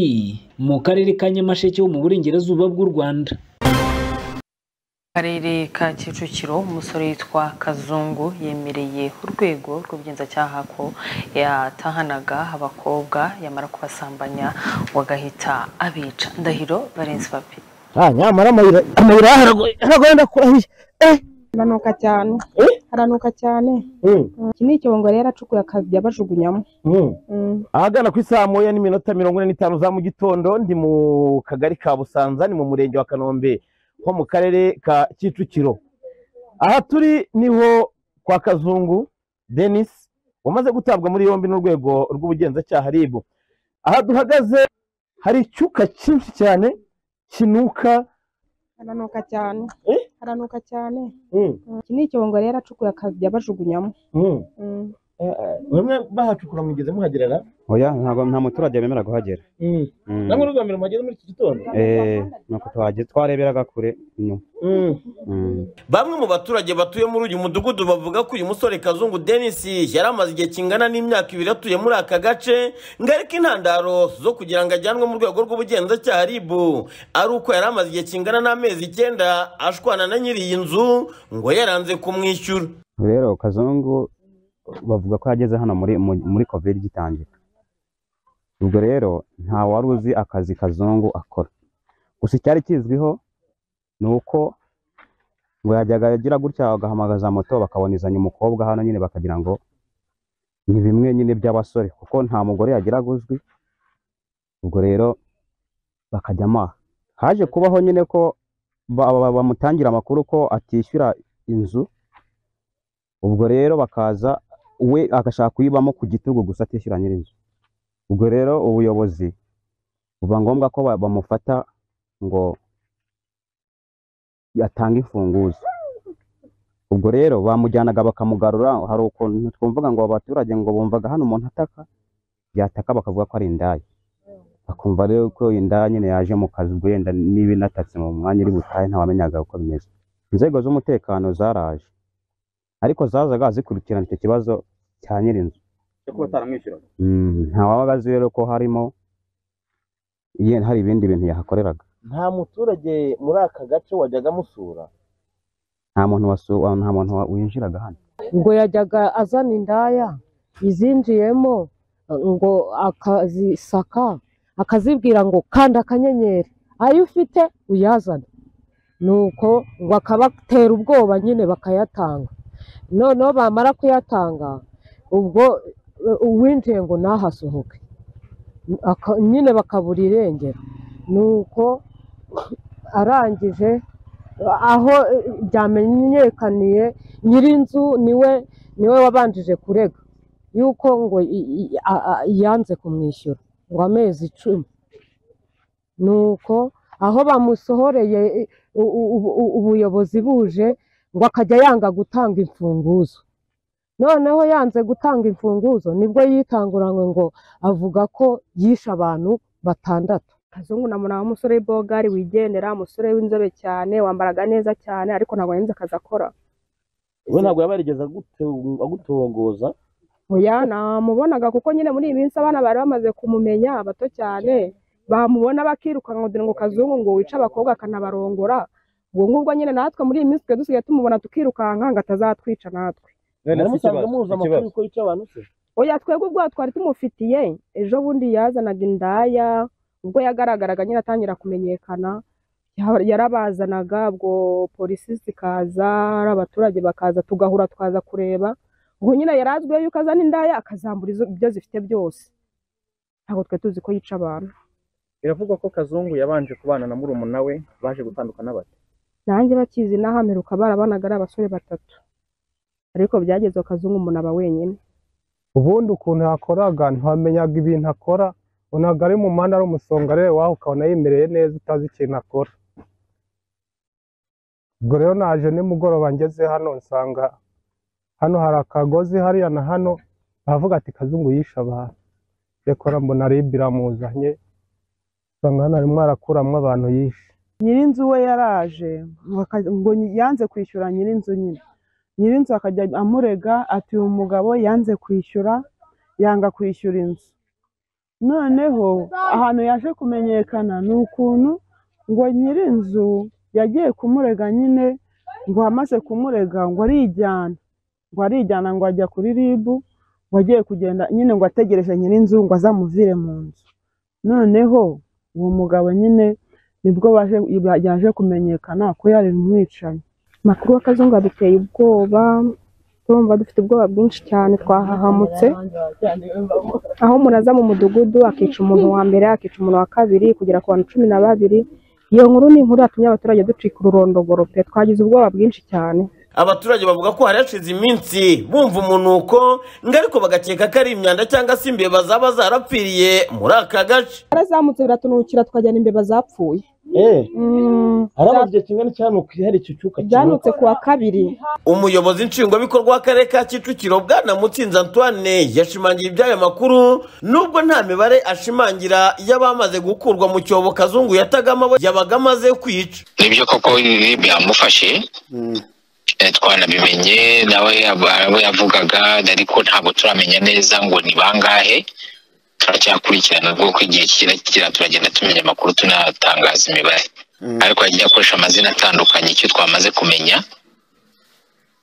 mu karere ka Nyamasheke ho mu burengerazuba bw'u Rwanda karere ka kicukiro umusore witwa kazungu yemereye urwego rw'ubugenzacyaha ko yatahanaga abakobwa yamara kubasambanya ngo agahita abica ndahiro barenze papi Ah, nyamara amayira amayira haragoye haragoye ndakurahiye eh haranuka cyane haranuka cyane Mm. iki ni icyongo rero acukuye akajya bajugunyamo Mm. Mm. ahagana ku isaa moya n'iminota mirongo ine n'itanu za mu gitondo ndi mu kagari ka busanza ni mu murenge wa kanombe ho mu karere ka kicukiro aha turi niho kwa kazungu denis wamaze gutabwa muri yombi n'urwego rw'ubugenzacyaha ribu aha duhagaze hari icyuka cyinshi cyane kinuka haranuka cyane haranuka cyane Mm. Mm. iki ni icyongo rero acukuye akajya bajugunyamo Mm. Mm. Eh, eh, bamwe bahacukura mugeze muhagerera oya ntabwo nta muturage wemera kuhagera Mm. namwe rugambira muhageze muri iki gitondo Eh, nuko tuhagera twareberaga kure inyuma Mm. Mm. Bamwe mu baturage batuye muri uyu mudugudu bavuga ko uyu musore Kazungu Denis yari amaze igihe kingana n'imyaka ibiri atuye muri aka gace ngo ariko intandaro zo kugira ngo ajyanwe mu rwego rw'ubugenzacyaha RIB ari uko yari amaze igihe kingana n'amezi icyenda ashwana na nyiri iyi nzu ngo yaranze kumwishyura rero kazungu bavuga ko yageze hano muri mu- muri covid gitangira ubwo rero nta wari uzi akazi kazungu akora gusa icyari kizwiho ni uko ngo yajyaga agira gutya agahamagaza moto bakabonezanya umukobwa hano nyine bakagira ngo ni bimwe nyine by'abasore kuko nta mugore yagiraga uzwi ubwo rero bakajya amaha haje kubaho nyine ko ba- ba- ba- bamutangira amakuru ko atishyura inzu ubwo rero bakaza we agashaka kuyibamo ku gitugu gusa atishyura nyir'inzu ubwo rero ubuyobozi buba ngombwa ko ba- bamufata ngo atange imfunguzo ubwo rero bamujyanaga bakamugarura hari ukuntu twumvaga ngo abaturage ngo bumvaga hano umuntu ataka yataka bakavuga ko ari indaya bakumva rero ko indaya nyine yaje mu kazi ubwo yenda niba inatatse mu mwanya iri butahe ntawamenyaga uko bimeze inzego z'umutekano zaraje ariko zazaga zikurikirana icyo kibazo cya nyir'inzu cyo kuba utaramwishyuraga Mm, ntawabaga azi rero ko harimo ye- hari ibindi bintu yahakoreraga nta muturage muri aka gace wajyaga musura nta muntu wasu- wa- nta muntu wa- winjiraga hano ngo yajyaga azana indaya izinjiyemo ngo akazisaka akazibwira ngo kanda akanyenyeri ayo ufite uyazane nuko ngo akabatera ubwoba nyine bakayatanga noneho bamara kuyatanga ubwo eh, uwinjiye ngo nahasohoke Aka- nyine bakabura irengero nuko arangije aho eh, byamenyekaniye nyir'inzu niwe niwe wabanjije kurega yuko ngo i- i- a- a- yanze kumwishyura ngo amezi icumi nuko aho bamusohoreye eh, u- u- u- u- ubuyobozi buje ngo akajya yanga gutanga imfunguzo noneho yanze gutanga imfunguzo nibwo yitanguranywe ngo avuga ko yishe abantu batandatu kazungu namuna w'umusore w'ibogari wigendera umusore w'inzobe cyane wambaraga neza cyane ariko ntabwo yanze akazi akora we ntabwo yaba yarigeze agutu- agutongoza oya namubonaga kuko nyine muri iyi minsi abana bari bamaze kumumenya bato cyane bamubona bakirukanka kugira ngo kazungu ngo wice abakobwa akanabarongora ubwo ngubwo nyine natwe muri iyi minsi twe dusigaye tumubona tukirukanka ngo atazatwica natwe None se naramusanze ikibazo, muzi amakuru ikibazo. yuko yica abantu se oya twebwe ubwo twari tumufitiye ejo bundi yazanaga indaya ubwo yagaragaraga nyine atangira kumenyekana ya- yarabazanaga ubwo polisi zikaza abaturage bakaza tugahura twaza kureba ubwo nyine yari azwiho yuko azana indaya akazambura izo- ibyo zifite byose ntabwo twe tuzi ko yica abantu biravugwa ko kazungu yabanje kubana na murumuna we baje gutandukana bate nanjye bakizi naho ameruka barabanaga ari abasore batatu ariko byageze kazungu umuntu aba wenyine ubundi ukuntu yakoraga ntamenyaga ibintu akora unaga ari mu muhanda ari umusongarere wawe ukabona yimereye neza utazi ikintu akora ubwo rero naje nimugoroba ngeze hano nsanga hano hari akagozi hariya na hano aravuga ati kazungu yishe abantu rekora mbona ribe iramuzanye usanga hano arimo arakuramo abantu yishe nyir'inzu we yaraje ngo aka- ngo yanze kwishyura nyir'inzu nyine nyir'inzu akajya amurega ati uyu mugabo yanze kwishyura yanga kwishyura inzu noneho ahantu yaje kumenyekana ni ukuntu ngo nyir'inzu yagiye kumurega nyine ngo amaze kumurega ngo arijyana ngo arijyana ngo ajya kuri ribu ngo agiye kugenda nyine ngo ategereje nyir'inzu ngo azamuvire mu nzu noneho uwo mugabo nyine nibwo baje yaje kumenyekana ko yari umwicanyi amakuru y'akazungu aduteye ubwoba turumva dufite ubwoba bwinshi cyane twahahamutse aho umuntu aza mu mudugudu akica umuntu wa mbere akica umuntu wa kabiri kugera ku bantu cumi na babiri iyo nkuru ni inkuru yatumye abaturage ducika ururondogoro pe twagize ubwoba bwinshi cyane abaturage bavuga ko hari hashize iminsi bumva umunuko ariko bagakeka ko ari imyanda cyangwa se imbeba zaba zarapfiriye muri aka gace barazamutse biratunukira twajyana imbeba zapfuye Mm, arababye kingana cyane hari icyo cyuka byanutse ku wa kabiri umuyobozi nshingwabikorwa w'akarere ka kicukiro bwana mutsinzi antoine yashimangiye iby'ayo makuru nubwo nta mibare ashimangira y'abamaze gukurwa mu cyobo kazungu yatagamo abo yabaga amaze kwica nibyo koko ibi byamufashe Eh, twanabimenye nawe yab- abo yavugaga ariko ntabwo turamenya neza ngo ni bangahe turacyakurikirana rwoko igihe kigera kigera turagenda tumenya amakuru tunatangaza imibare ariko yagiye akoresha amazina atandukanye icyo twamaze kumenya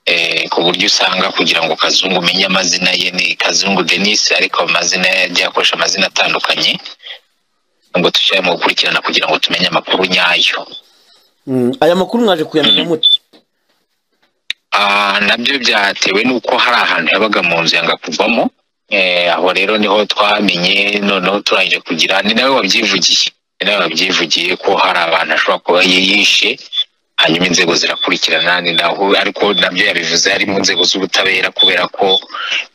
eh, ku buryo usanga kugira ngo kazungu umenye amazina ye ni kazungu denis ariko amazina ye yagiye akoresha amazina atandukanye ngo dushyire mu gukurikirana kugira ngo tumenye amakuru nyayo aya makuru mwaje kuyamenya mute Ah, nabyo byatewe n'uko hari ahantu yabaga mu nzu yanga kuvamo Eh, aho rero niho twamenye noneho turangije kugira ni nawe wabyivugiye ni nawe wabyivugiye ko hari abantu ashobora kuba yi- yishe hanyuma inzego zirakurikirana ni naho ariko nabyo yabivuze harimo inzego z'ubutabera kubera ko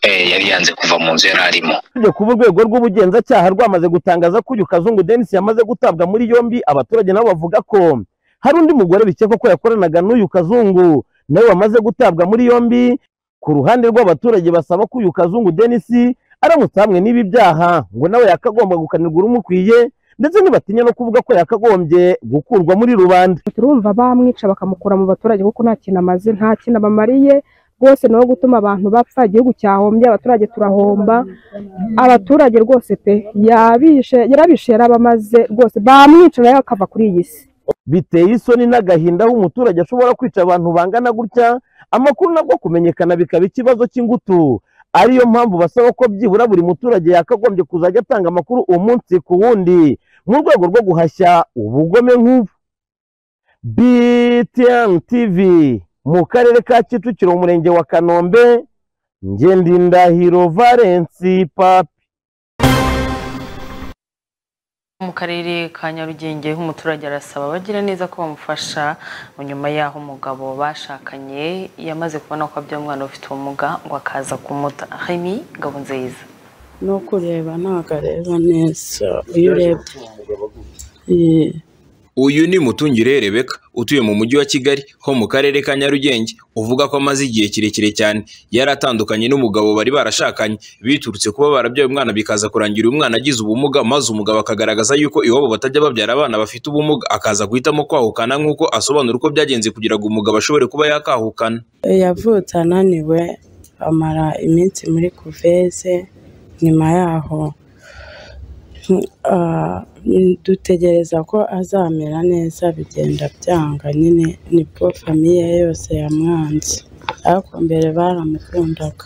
eh, yari yanze kuva mu nzu yari arimo usibye kuba urwego rw'ubugenzacyaha rwamaze gutangaza ko uyu kazungu denisi yamaze gutabwa muri yombi abaturage nabo bavuga ko hari undi mugore bikekwa ko yakoranaga n'uyu kazungu nawe wamaze gutabwa muri yombi ku ruhande rw'abaturage basaba ko uyu kazungu denisi aramutse hamwe n'ibi byaha ngo nawe yakagombwa gukanirwa urumukwiye ndetse ntibatinya no kuvuga ko yakagombye gukurwa muri rubanda turumva bamwica bakamukura mu baturage kuko nta kintu amaze nta kintu abamariye rwose ni uwo gutuma abantu bapfa igihugu cyahombye abaturage turahomba abaturage rwose pe yabishe yarabishe yarabamaze rwose bamwica nawe akava kuri iyi si biteye isoni n'agahinda aho umuturage ashobora kwica abantu bangana gutya amakuru nabwo kumenyekana bikaba ikibazo cy'ingutu ariyo mpamvu basaba ko byibura buri muturage yakagombye kuzajya atanga amakuru umunsi ku wundi mu rwego rwo guhashya ubugome nk'ubu btn tv mu karere ka kicukiro mu murenge wa kanombe ngendindahiro valensi papi mu karere ka nyarugenge umuturage arasaba abagira neza ko bamufasha ngo nyuma y'aho umugabo bashakanye yamaze kubona ko abyara umwana ufite ubumuga ngo akaza kumuta hemi ngabo nziza no kureba ntabwo areba neza iyo urebye Eh, uyu ni mutungire rebeka utuye mu mujyi wa kigali ho mu karere ka nyarugenge uvuga ko amaze igihe kirekire cyane yari atandukanye n'umugabo bari barashakanye biturutse kuba barabyaye umwana bikaza kurangira uyu mwana agize ubumuga maze umugabo akagaragaza yuko iwabo batajya babyara abana bafite ubumuga akaza guhitamo kwahukana nk'uko asobanura uko byagenze kugira ngo umugabo ashobore kuba yakahukana yavutse ananiwe amara iminsi muri kuveze nyuma yaho ah, dutegereza ko azamera neza bigenda byanga nyine nibwo famiye ye yose yamwanze ariko mbere baramukundaga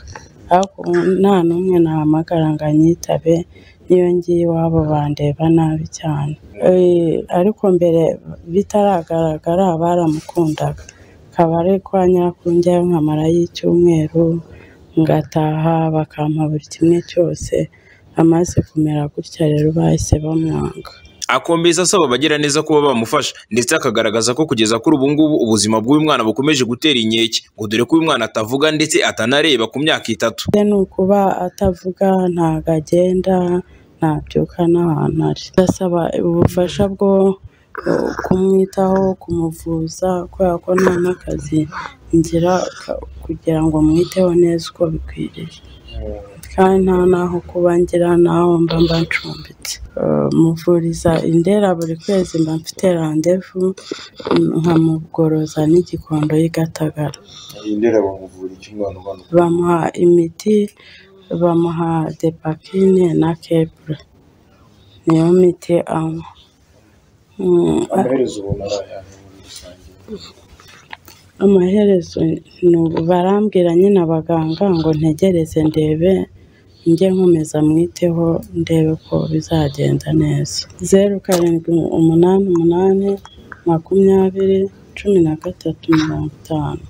ariko ubu nta n'umwe nahamagara ngo anyitabe niyo ngiye iwabo bandeba nabi cyane Eh, ariko mbere bitaragaragara baramukundaga akaba ari kwa nyirakunjyayo nkamarayo icyumweru ngataha bakampa buri kimwe cyose amaze kumera gutya rero bahise bamwanga akomeza asaba abagira neza kuba bamufasha ndetse akagaragaza ko kugeza kuri ubu ngubu ubuzima bw'uyu mwana bukomeje gutera inkeke ngo dore ko uyu mwana atavuga ndetse atanareba ku myaka itatu bye ni ukuba atavuga ntabwo agenda ntabyuka n'ahantu ari ndasaba ubufasha bwo eh, kumwitaho kumuvuza kubera ko nta n'akazi ngira ka- kugira ngo mwiteho neza uko bikwiriye kandi nta n'aho kuba ngira n'aho mba mba ncumbitse Eh, muvuriza indera buri kwezi mba mfite randevu nkamugoroza n'igikondo y'igatagara indera bamuvura iki umwana umanuka bamuha imiti bamuha depakine na kebure niyo miti anywa Mm, amaherezo ubona ari ayandi muri rusange amaherezo ni ubu barambwira nyine abaganga ngo ntegereze ndebe njye nkomeza mwiteho ndebe ko bizagenda neza zeru karindwi umunani umunani makumyabiri cumi na gatatu mirongo itanu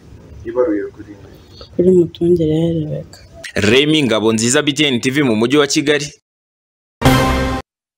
ibaruye kuri kuri mutungire herebeka remi ngabo nziza btn tv mu mujyi wa kigali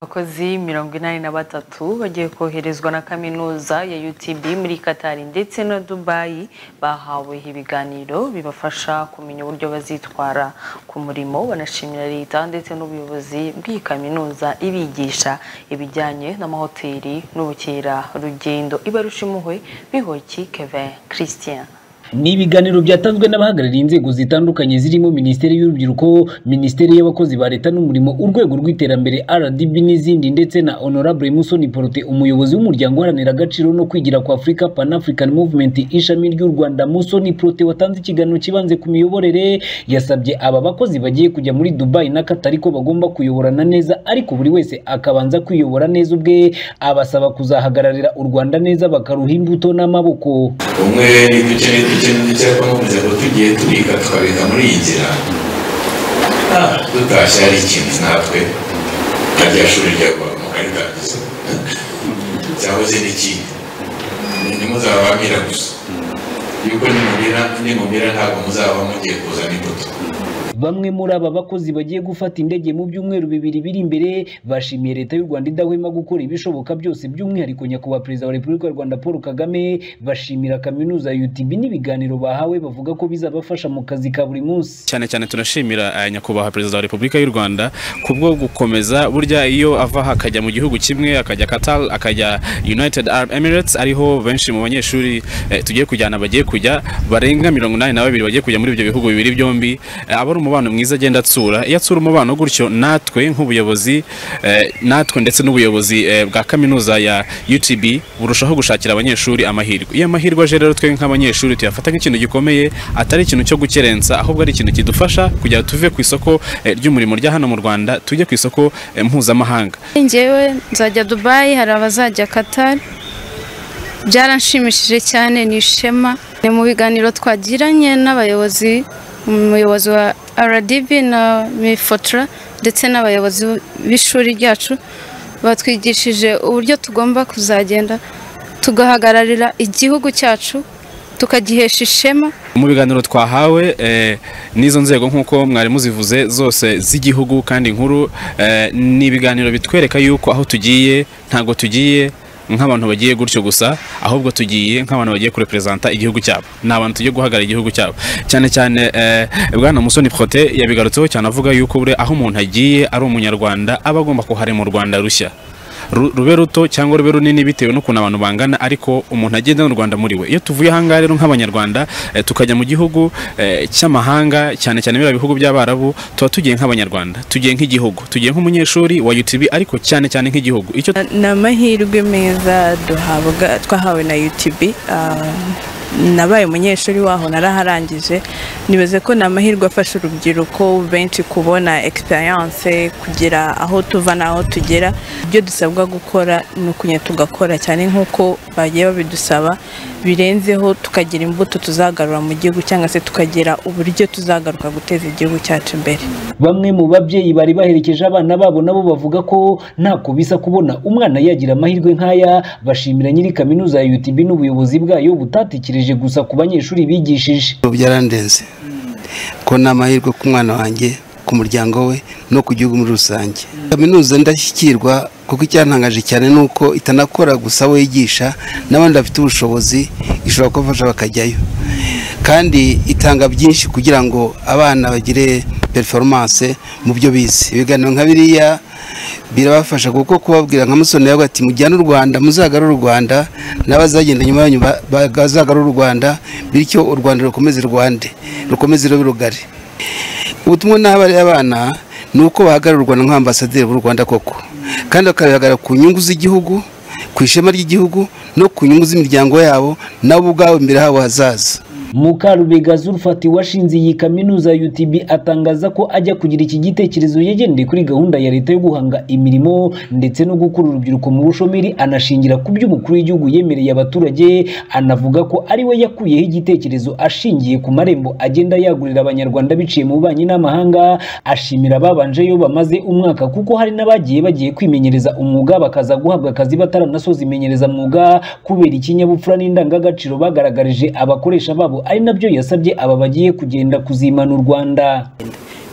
abakozi mirongo inani na batatu bagiye koherezwa na kaminuza ya utb muri katari ndetse na dubayi bahawe ibiganiro bibafasha kumenya uburyo bazitwara ku murimo banashimira leta ndetse n'ubuyobozi bw'iyi kaminuza ibigisha ibijyanye n'amahoteli n'ubukerarugendo ibarushimuhwe bihoki kevin christian ni ibiganiro byatanzwe n'abahagarariye inzego zitandukanye zirimo minisiteri y'urubyiruko minisiteri y'abakozi ba leta n'umurimo urwego rw'iterambere rdb n'izindi ndetse na honorable musoni porote umuyobozi w'umuryango uharanira agaciro no kwigira kwa afurika pan african movement ishami ry'u rwanda musoni porote watanze ikiganiro kibanze ku miyoborere yasabye aba bakozi bagiye kujya muri dubai na katari ko bagomba kuyoborana neza ariko buri wese akabanza kwiyobora neza ubwe abasaba kuzahagararira u rwanda neza bakaruha imbuto n'amaboko umwe dukeneye dukeneye icyapa nkomeza ngo tugiye tubika tukabika muri iyi nzira Ah, dutashye hari ikintu natwe nka rya shuri ryagwaga mu kari kagize cyangwa se n'ikindi ni muzaba bamira gusa yuko nimubira nimubira ntabwo muzaba mugiye kuzana imbuto bamwe muri aba bakozi bagiye gufata indege mu byumweru bibiri biri imbere bashimiye leta y'u Rwanda idahwema gukora ibishoboka byose by'umwihariko nyakubahwa perezida wa repubulika y'u Rwanda Paul Kagame bashimira kaminuza ya UTB n'ibiganiro bahawe bavuga ko bizabafasha mu kazi ka buri munsi cyane cyane tunashimira eh, nyakubahwa perezida wa repubulika y'u rwanda kubwo gukomeza burya iyo ava aha akajya mu gihugu kimwe akajya qatar akajya united arab emirates ariho benshi mu banyeshuri eh, tugiye kujyana bagiye kujya barenga mirongo inani na babiri bagiye kujya muri ibyo bihugu bibiri byombi eh, aba ari umubano mwiza agenda atsura iyo atsura umubano gutyo natwe nk'ubuyobozi eh, natwe ndetse n'ubuyobozi eh, bwa kaminuza ya utb burushaho gushakira abanyeshuri amahirwe iyo amahirwe aje rero twe nk'abanyeshuri tuyafata nk'ikintu gikomeye atari ikintu cyo gukerensa ahubwo ari ikintu kidufasha kugira ngo tuve ku isoko eh, ry'umurimo rya hano mu rwanda tujye ku isoko eh, mpuzamahanga njyewe nzajya dubayi hari abazajya katari byaranshimishije cyane ni ishema ni mu biganiro twagiranye n'abayobozi umuyobozi wa rdb na mifotora ndetse n'abayobozi b'ishuri ryacu batwigishije uburyo tugomba kuzagenda tugahagararira igihugu cyacu tukagihesha ishema mu biganiro twahawe eh, n'izo nzego nk'uko mwari muzivuze zose z'igihugu kandi inkuru eh, ni ibiganiro bitwereka yuko aho tugiye ntabwo tugiye nk'abantu bagiye gutyo gusa ahubwo tugiye nk'abantu bagiye kureperezanta igihugu cyabo ni abantu tugiye guhagarara igihugu cyabo cyane cyane eh, bwana musoni prote yabigarutseho cyane avuga yuko bure aho umuntu agiye ari umunyarwanda aba agomba kuharema u rwanda rushya ru- rube ruto cyangwa rube runini bitewe n'ukuntu abantu bangana ariko umuntu agenda n'u Rwanda muri we iyo tuvuye ahangaha rero nk'abanyarwanda eh, tukajya mu gihugu eh, cy'amahanga cyane cyane biriya bihugu by'abarabu tuba tugiye nk'abanyarwanda tugiye nk'igihugu tugiye nk'umunyeshuri wa UTB ariko cyane cyane nk'igihugu icyo ni amahirwe meza duhabwa twahawe na UTB ah, nabaye umunyeshuri waho naraharangije nibaze ko ni amahirwe afasha urubyiruko benshi kubona experience kugira aho tuva n'aho tugera ibyo dusabwa gukora ni ukunya tugakora cyane nk'uko bagiye babidusaba birenzeho tukagira imbuto tuzagarura mu gihugu cyangwa se tukagira uburyo tuzagaruka guteza igihugu cyacu imbere bamwe mu babyeyi bari baherekeje abana babo nabo bavuga ko ntako bisa kubona umwana yagira amahirwe nk'aya bashimira nyiri kaminuza ya UTB n'ubuyobozi bwayo butatekereje gusa ku banyeshuri bigishije byarandenze ko ni amahirwe ku mwana wanjye ku muryango we no ku gihugu muri rusange kaminuza ndashyikirwa kuko icyantangaje cyane ni uko itanakora gusa abo yigisha n'abandi bafite ubushobozi ishobora kubafasha bakajyayo kandi itanga byinshi kugira ngo abana bagire performance mu byo bize ibiganiro nka biriya birabafasha kuko kubabwira nka musoni yawe ati mujyane u rwanda muzagarure u rwanda n'abazagenda nyuma yanyu ba- bazagarure u rwanda bityo u rwanda rukomeze rwande rukomeze rube rugari ubutumwa n'abari abana ni uko bahagarara u rwanda nk'ambasaderi b'u rwanda koko kandi bakagaragara ku nyungu z'igihugu ku ishema ry'igihugu no ku nyungu z'imiryango yabo nabo ubwabo imbere habo hazaza mukarubega zulfati washinze iyi kaminuza ya utb atangaza ko ajya kugira iki gitekerezo yagendeye kuri gahunda ya leta yo guhanga imirimo ndetse no gukura urubyiruko mu bushomeri anashingira ku byo umukuru w'igihugu yemereye abaturage anavuga ko ari we yakuyeho igitekerezo ashingiye ku marembo agenda yagurira abanyarwanda biciye mu bubanyi n'amahanga ashimira ababanjeyo bamaze umwaka kuko hari n'abagiye bagiye kwimenyereza umwuga bakaza guhabwa akazi bataranasoza imenyerezamwuga kubera ikinyabupfura n'indangagaciro bagaragarije abakoresha babo ari nabyo yasabye aba bagiye kugenda kuzimana u rwanda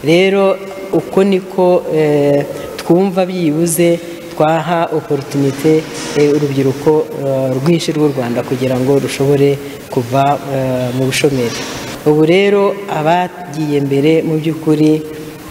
rero uko niko eh, twumva byibuze twaha oporotunite urubyiruko eh, rwinshi rw'u rwanda kugira ngo rushobore kuva eh, mu bushomeri ubu rero abagiye mbere mu by'ukuri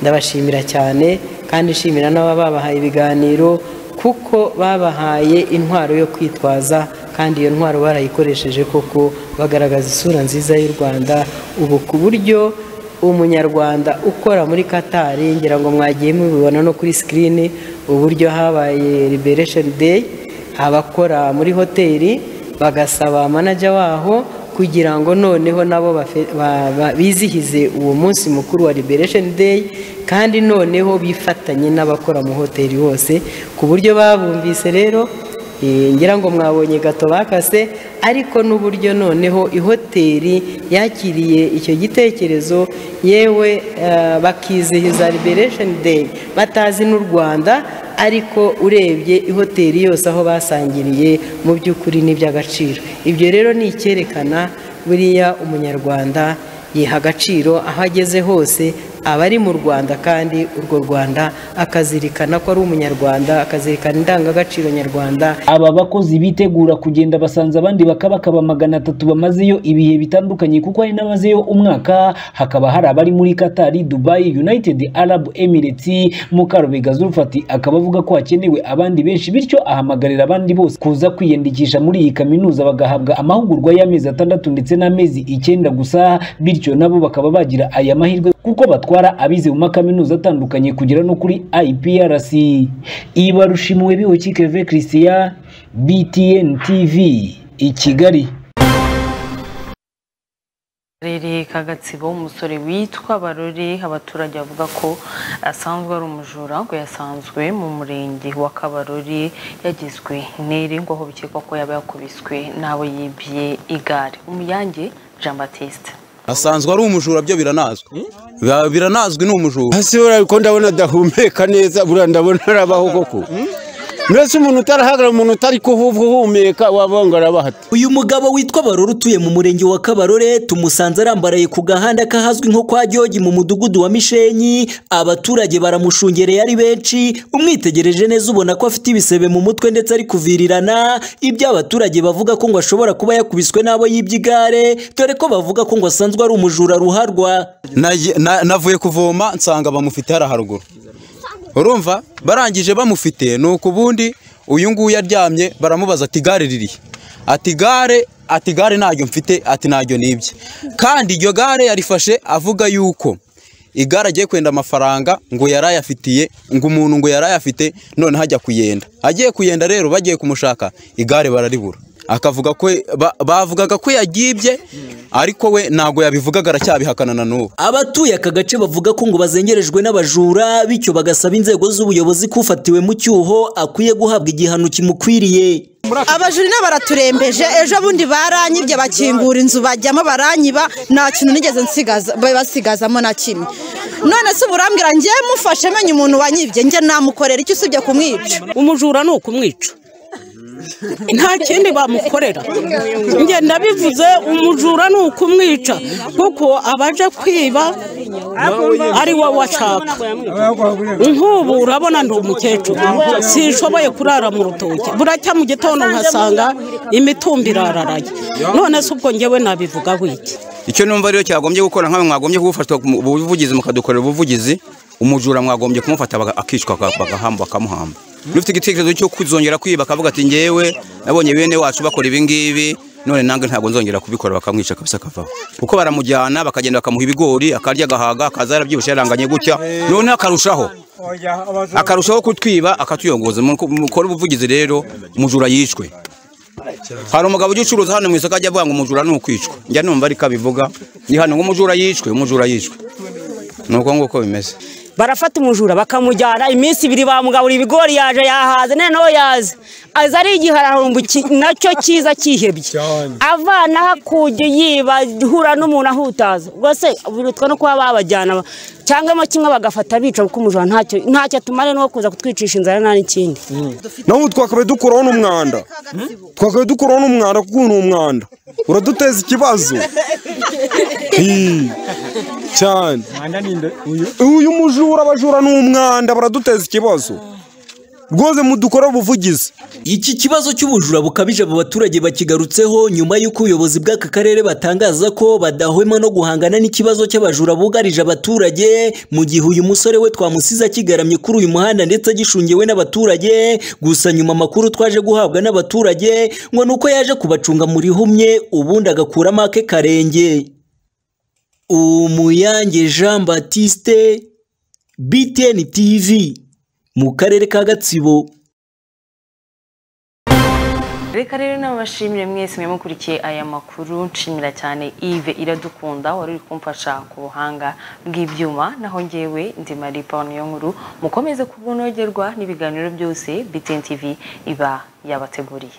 ndabashimira cyane kandi nshimira n'ababa babahaye ibiganiro kuko babahaye intwaro yo kwitwaza kandi iyo ntwaro barayikoresheje koko bagaragaza isura nziza y'u rwanda ubu ku buryo umunyarwanda ukora muri katari ngira ngo mwagiye mubibona no kuri sikirini uburyo habaye liberation day abakora muri hoteli bagasaba manager waho kugira ngo noneho nabo bafe- ba- ba- bizihize uwo munsi mukuru wa liberation day kandi noneho bifatanye n'abakora mu hoteli hose ku buryo babumvise rero Eh, ngira ngo mwabonye gato bakase ariko n'uburyo noneho ihoteli yakiriye icyo gitekerezo yewe eh, bakizihiza liberation day batazi n'u rwanda ariko urebye ihoteli yose aho basangiriye mu by'ukuri n'iby'agaciro ibyo rero ni icyerekana buriya umunyarwanda yiha agaciro aho ageze hose aba ari mu rwanda kandi urwo rwanda akazirikana ko ari umunyarwanda akazirikana indangagaciro nyarwanda aba bakozi bitegura kugenda basanze abandi bakabakaba magana atatu bamazeyo ibihe bitandukanye kuko hari n'abazeyo umwaka hakaba hari abari muri Qatar, Dubai, United Arab Emirates Mukarubega Zulfati akaba avuga ko hakenewe abandi benshi bityo ahamagarira abandi bose kuza kwiyandikisha muri iyi kaminuza bagahabwa amahugurwa y'amezi atandatu ndetse n'amezi icyenda gusa bityo nabo bakaba bagira aya mahirwe kuko batwara abize mu makaminuza atandukanye kugera no kuri IPRC Ibarushimwe Bihoki Keve Christian BTN TV i Kigali karere ka gatsibo umusore witwa barore abaturage bavuga ko asanzwe ari umujura ngo yasanzwe mu murenge wa kabarore yagizwe intere ngo aho bikekwa ko yaba yakubiswe n'abo yibye igare umuyange jean batiste asanzwe ari umujura byo biranazwi Ba- biranazwi ni umujura hasi buriya ko ndabona adahumeka neza buriya ndabona arabaho koko mbese umuntu utarahagarara umuntu utari kuhumeka wavuga ngo arabaho ate uyu mugabo witwa barore utuye mu murenge wa kabarore tumusanze arambaraye ku gahanda kahazwi nko kwa Gyogi mu mudugudu wa mishenyi abaturage baramushungereye ari benshi umwitegereje neza ubona ko afite ibisebe mu mutwe ndetse ari kuvirirana ibyo abaturage bavuga ko ngo ashobora kuba yakubiswe n'abo yibye igare dore ko bavuga ko ngo asanzwe ari umujura ruharwa Naye- na- navuye kuvoma nsanga bamufite hariya haruguru urumva barangije bamufite ni uku ubundi uyu nguyu aryamye baramubaza ati igare ririhe ati igare ati igare ntaryo mfite ati ntaryo nibye kandi iryo gare yarifashe avuga yuko igare agiye kwenda amafaranga ngo yarayafitiye ngo umuntu ngo yarayafite noneho ajya kuyenda agiye kuyenda rero bagiye kumushaka igare bararibura akavuga ko ba- bavugaga ko yagibye ariko we ntabwo yabivugaga aracyabihakana na n'ubu abatuye aka gace bavuga ko ngo bazengerejwe n'abajura bityo bagasaba inzego z'ubuyobozi ko ufatiwe mu cyuho akwiye guhabwa igihano kimukwiriye abajuri n'abaraturembeje ejo bundi baranyibye bakingura inzu bajyamo baranyiba nta kintu nigeze nsigaza basigazamo na kimwe none se uburambwira njye mufashe menye umuntu wanyibye njye namukorera icyo usibye kumwica umujura ni ukumwica nta kindi bamukorera njye ndabivuze umujura ni ukumwica kuko abaje kwiba ari wowe washaka nk'ubu urabona ndi umukecuru sishoboye kurara mu rutoki buracya mu gitondo nkasanga imitumba irararaye none se ubwo njyewe nabivuga wiki icyo numva rero cyagombye gukora nk'aho mwagombye kugufatwa mu buvugizi mukadukorera ubuvugizi umujura mwagombye kumufata baga- akicwa baka- bagahamba bakamuhamba n'ufite igitekerezo cyo kuzongera kwiba akavuga ati ngewe nabonye bene wacu bakora ibi ngibi none nange ntabwo nzongera kubikora bakamwica kabisa akavaho kuko baramujyana bakagenda bakamuha ibigori akarya agahaga akaza yarabyibushye yaranganye gutya none akarushaho akarushaho kutwiba akatuyongoza mukore ubuvugizi rero umujura yishwe hari umugabo ujya ucuruza hano mu isoko ajya avuga ngo umujura ni ukwicwa njya numva ariko abivuga ni hano ngo umujura yicwe umujura yicwe ni uko nguko bimeze barafata umujura bakamujyana iminsi ibiri bamugabura ibigori yaje yahaze noneho yaze aza ari igihararumbu ki- nacyo cyiza cyihebye avanaho akujya yiba ihura n'umuntu ahutaza rwose birutwa no kuba babajyana cyangwa mo kimwe bagafata bica kuko umujura ntacyo ntacyo atumara no kuza kutwicisha inzara nta n'ikindi naho ubu twakabaye dukuraho n'umwanda twakabaye dukuraho n'umwanda kuko ubu ni umwanda uraduteza ikibazo Hii, cyane uyu mujura abajura ni umwanda baraduteza ikibazo rwose mudukora ubuvugizi Iki kibazo cy'ubujura bukabije abo baturage bakigarutseho nyuma y'uko ubuyobozi bw'aka karere batangaza ko badahwema no guhangana n'ikibazo cy'abajura bugarije abaturage mu gihe uyu musore we twamusize akigaramye kuri uyu muhanda ndetse agishungewe n'abaturage gusa nyuma amakuru twaje guhabwa n'abaturage ngo ni uko yaje kubacunga mu rihumye ubundi agakuramo ake karenge Umuyange Jean Baptiste BTN TV mu karere ka Gatsibo reka rero n'abashimire mwese mwemukurikiye aya makuru nshimira cyane Yves iradukunda wari uri kumfasha ku buhanga bw'ibyuma naho ngewe ndi maripa niyo nkuru mukomeze kubonogerwa n'ibiganiro byose BTN TV iba yabateguriye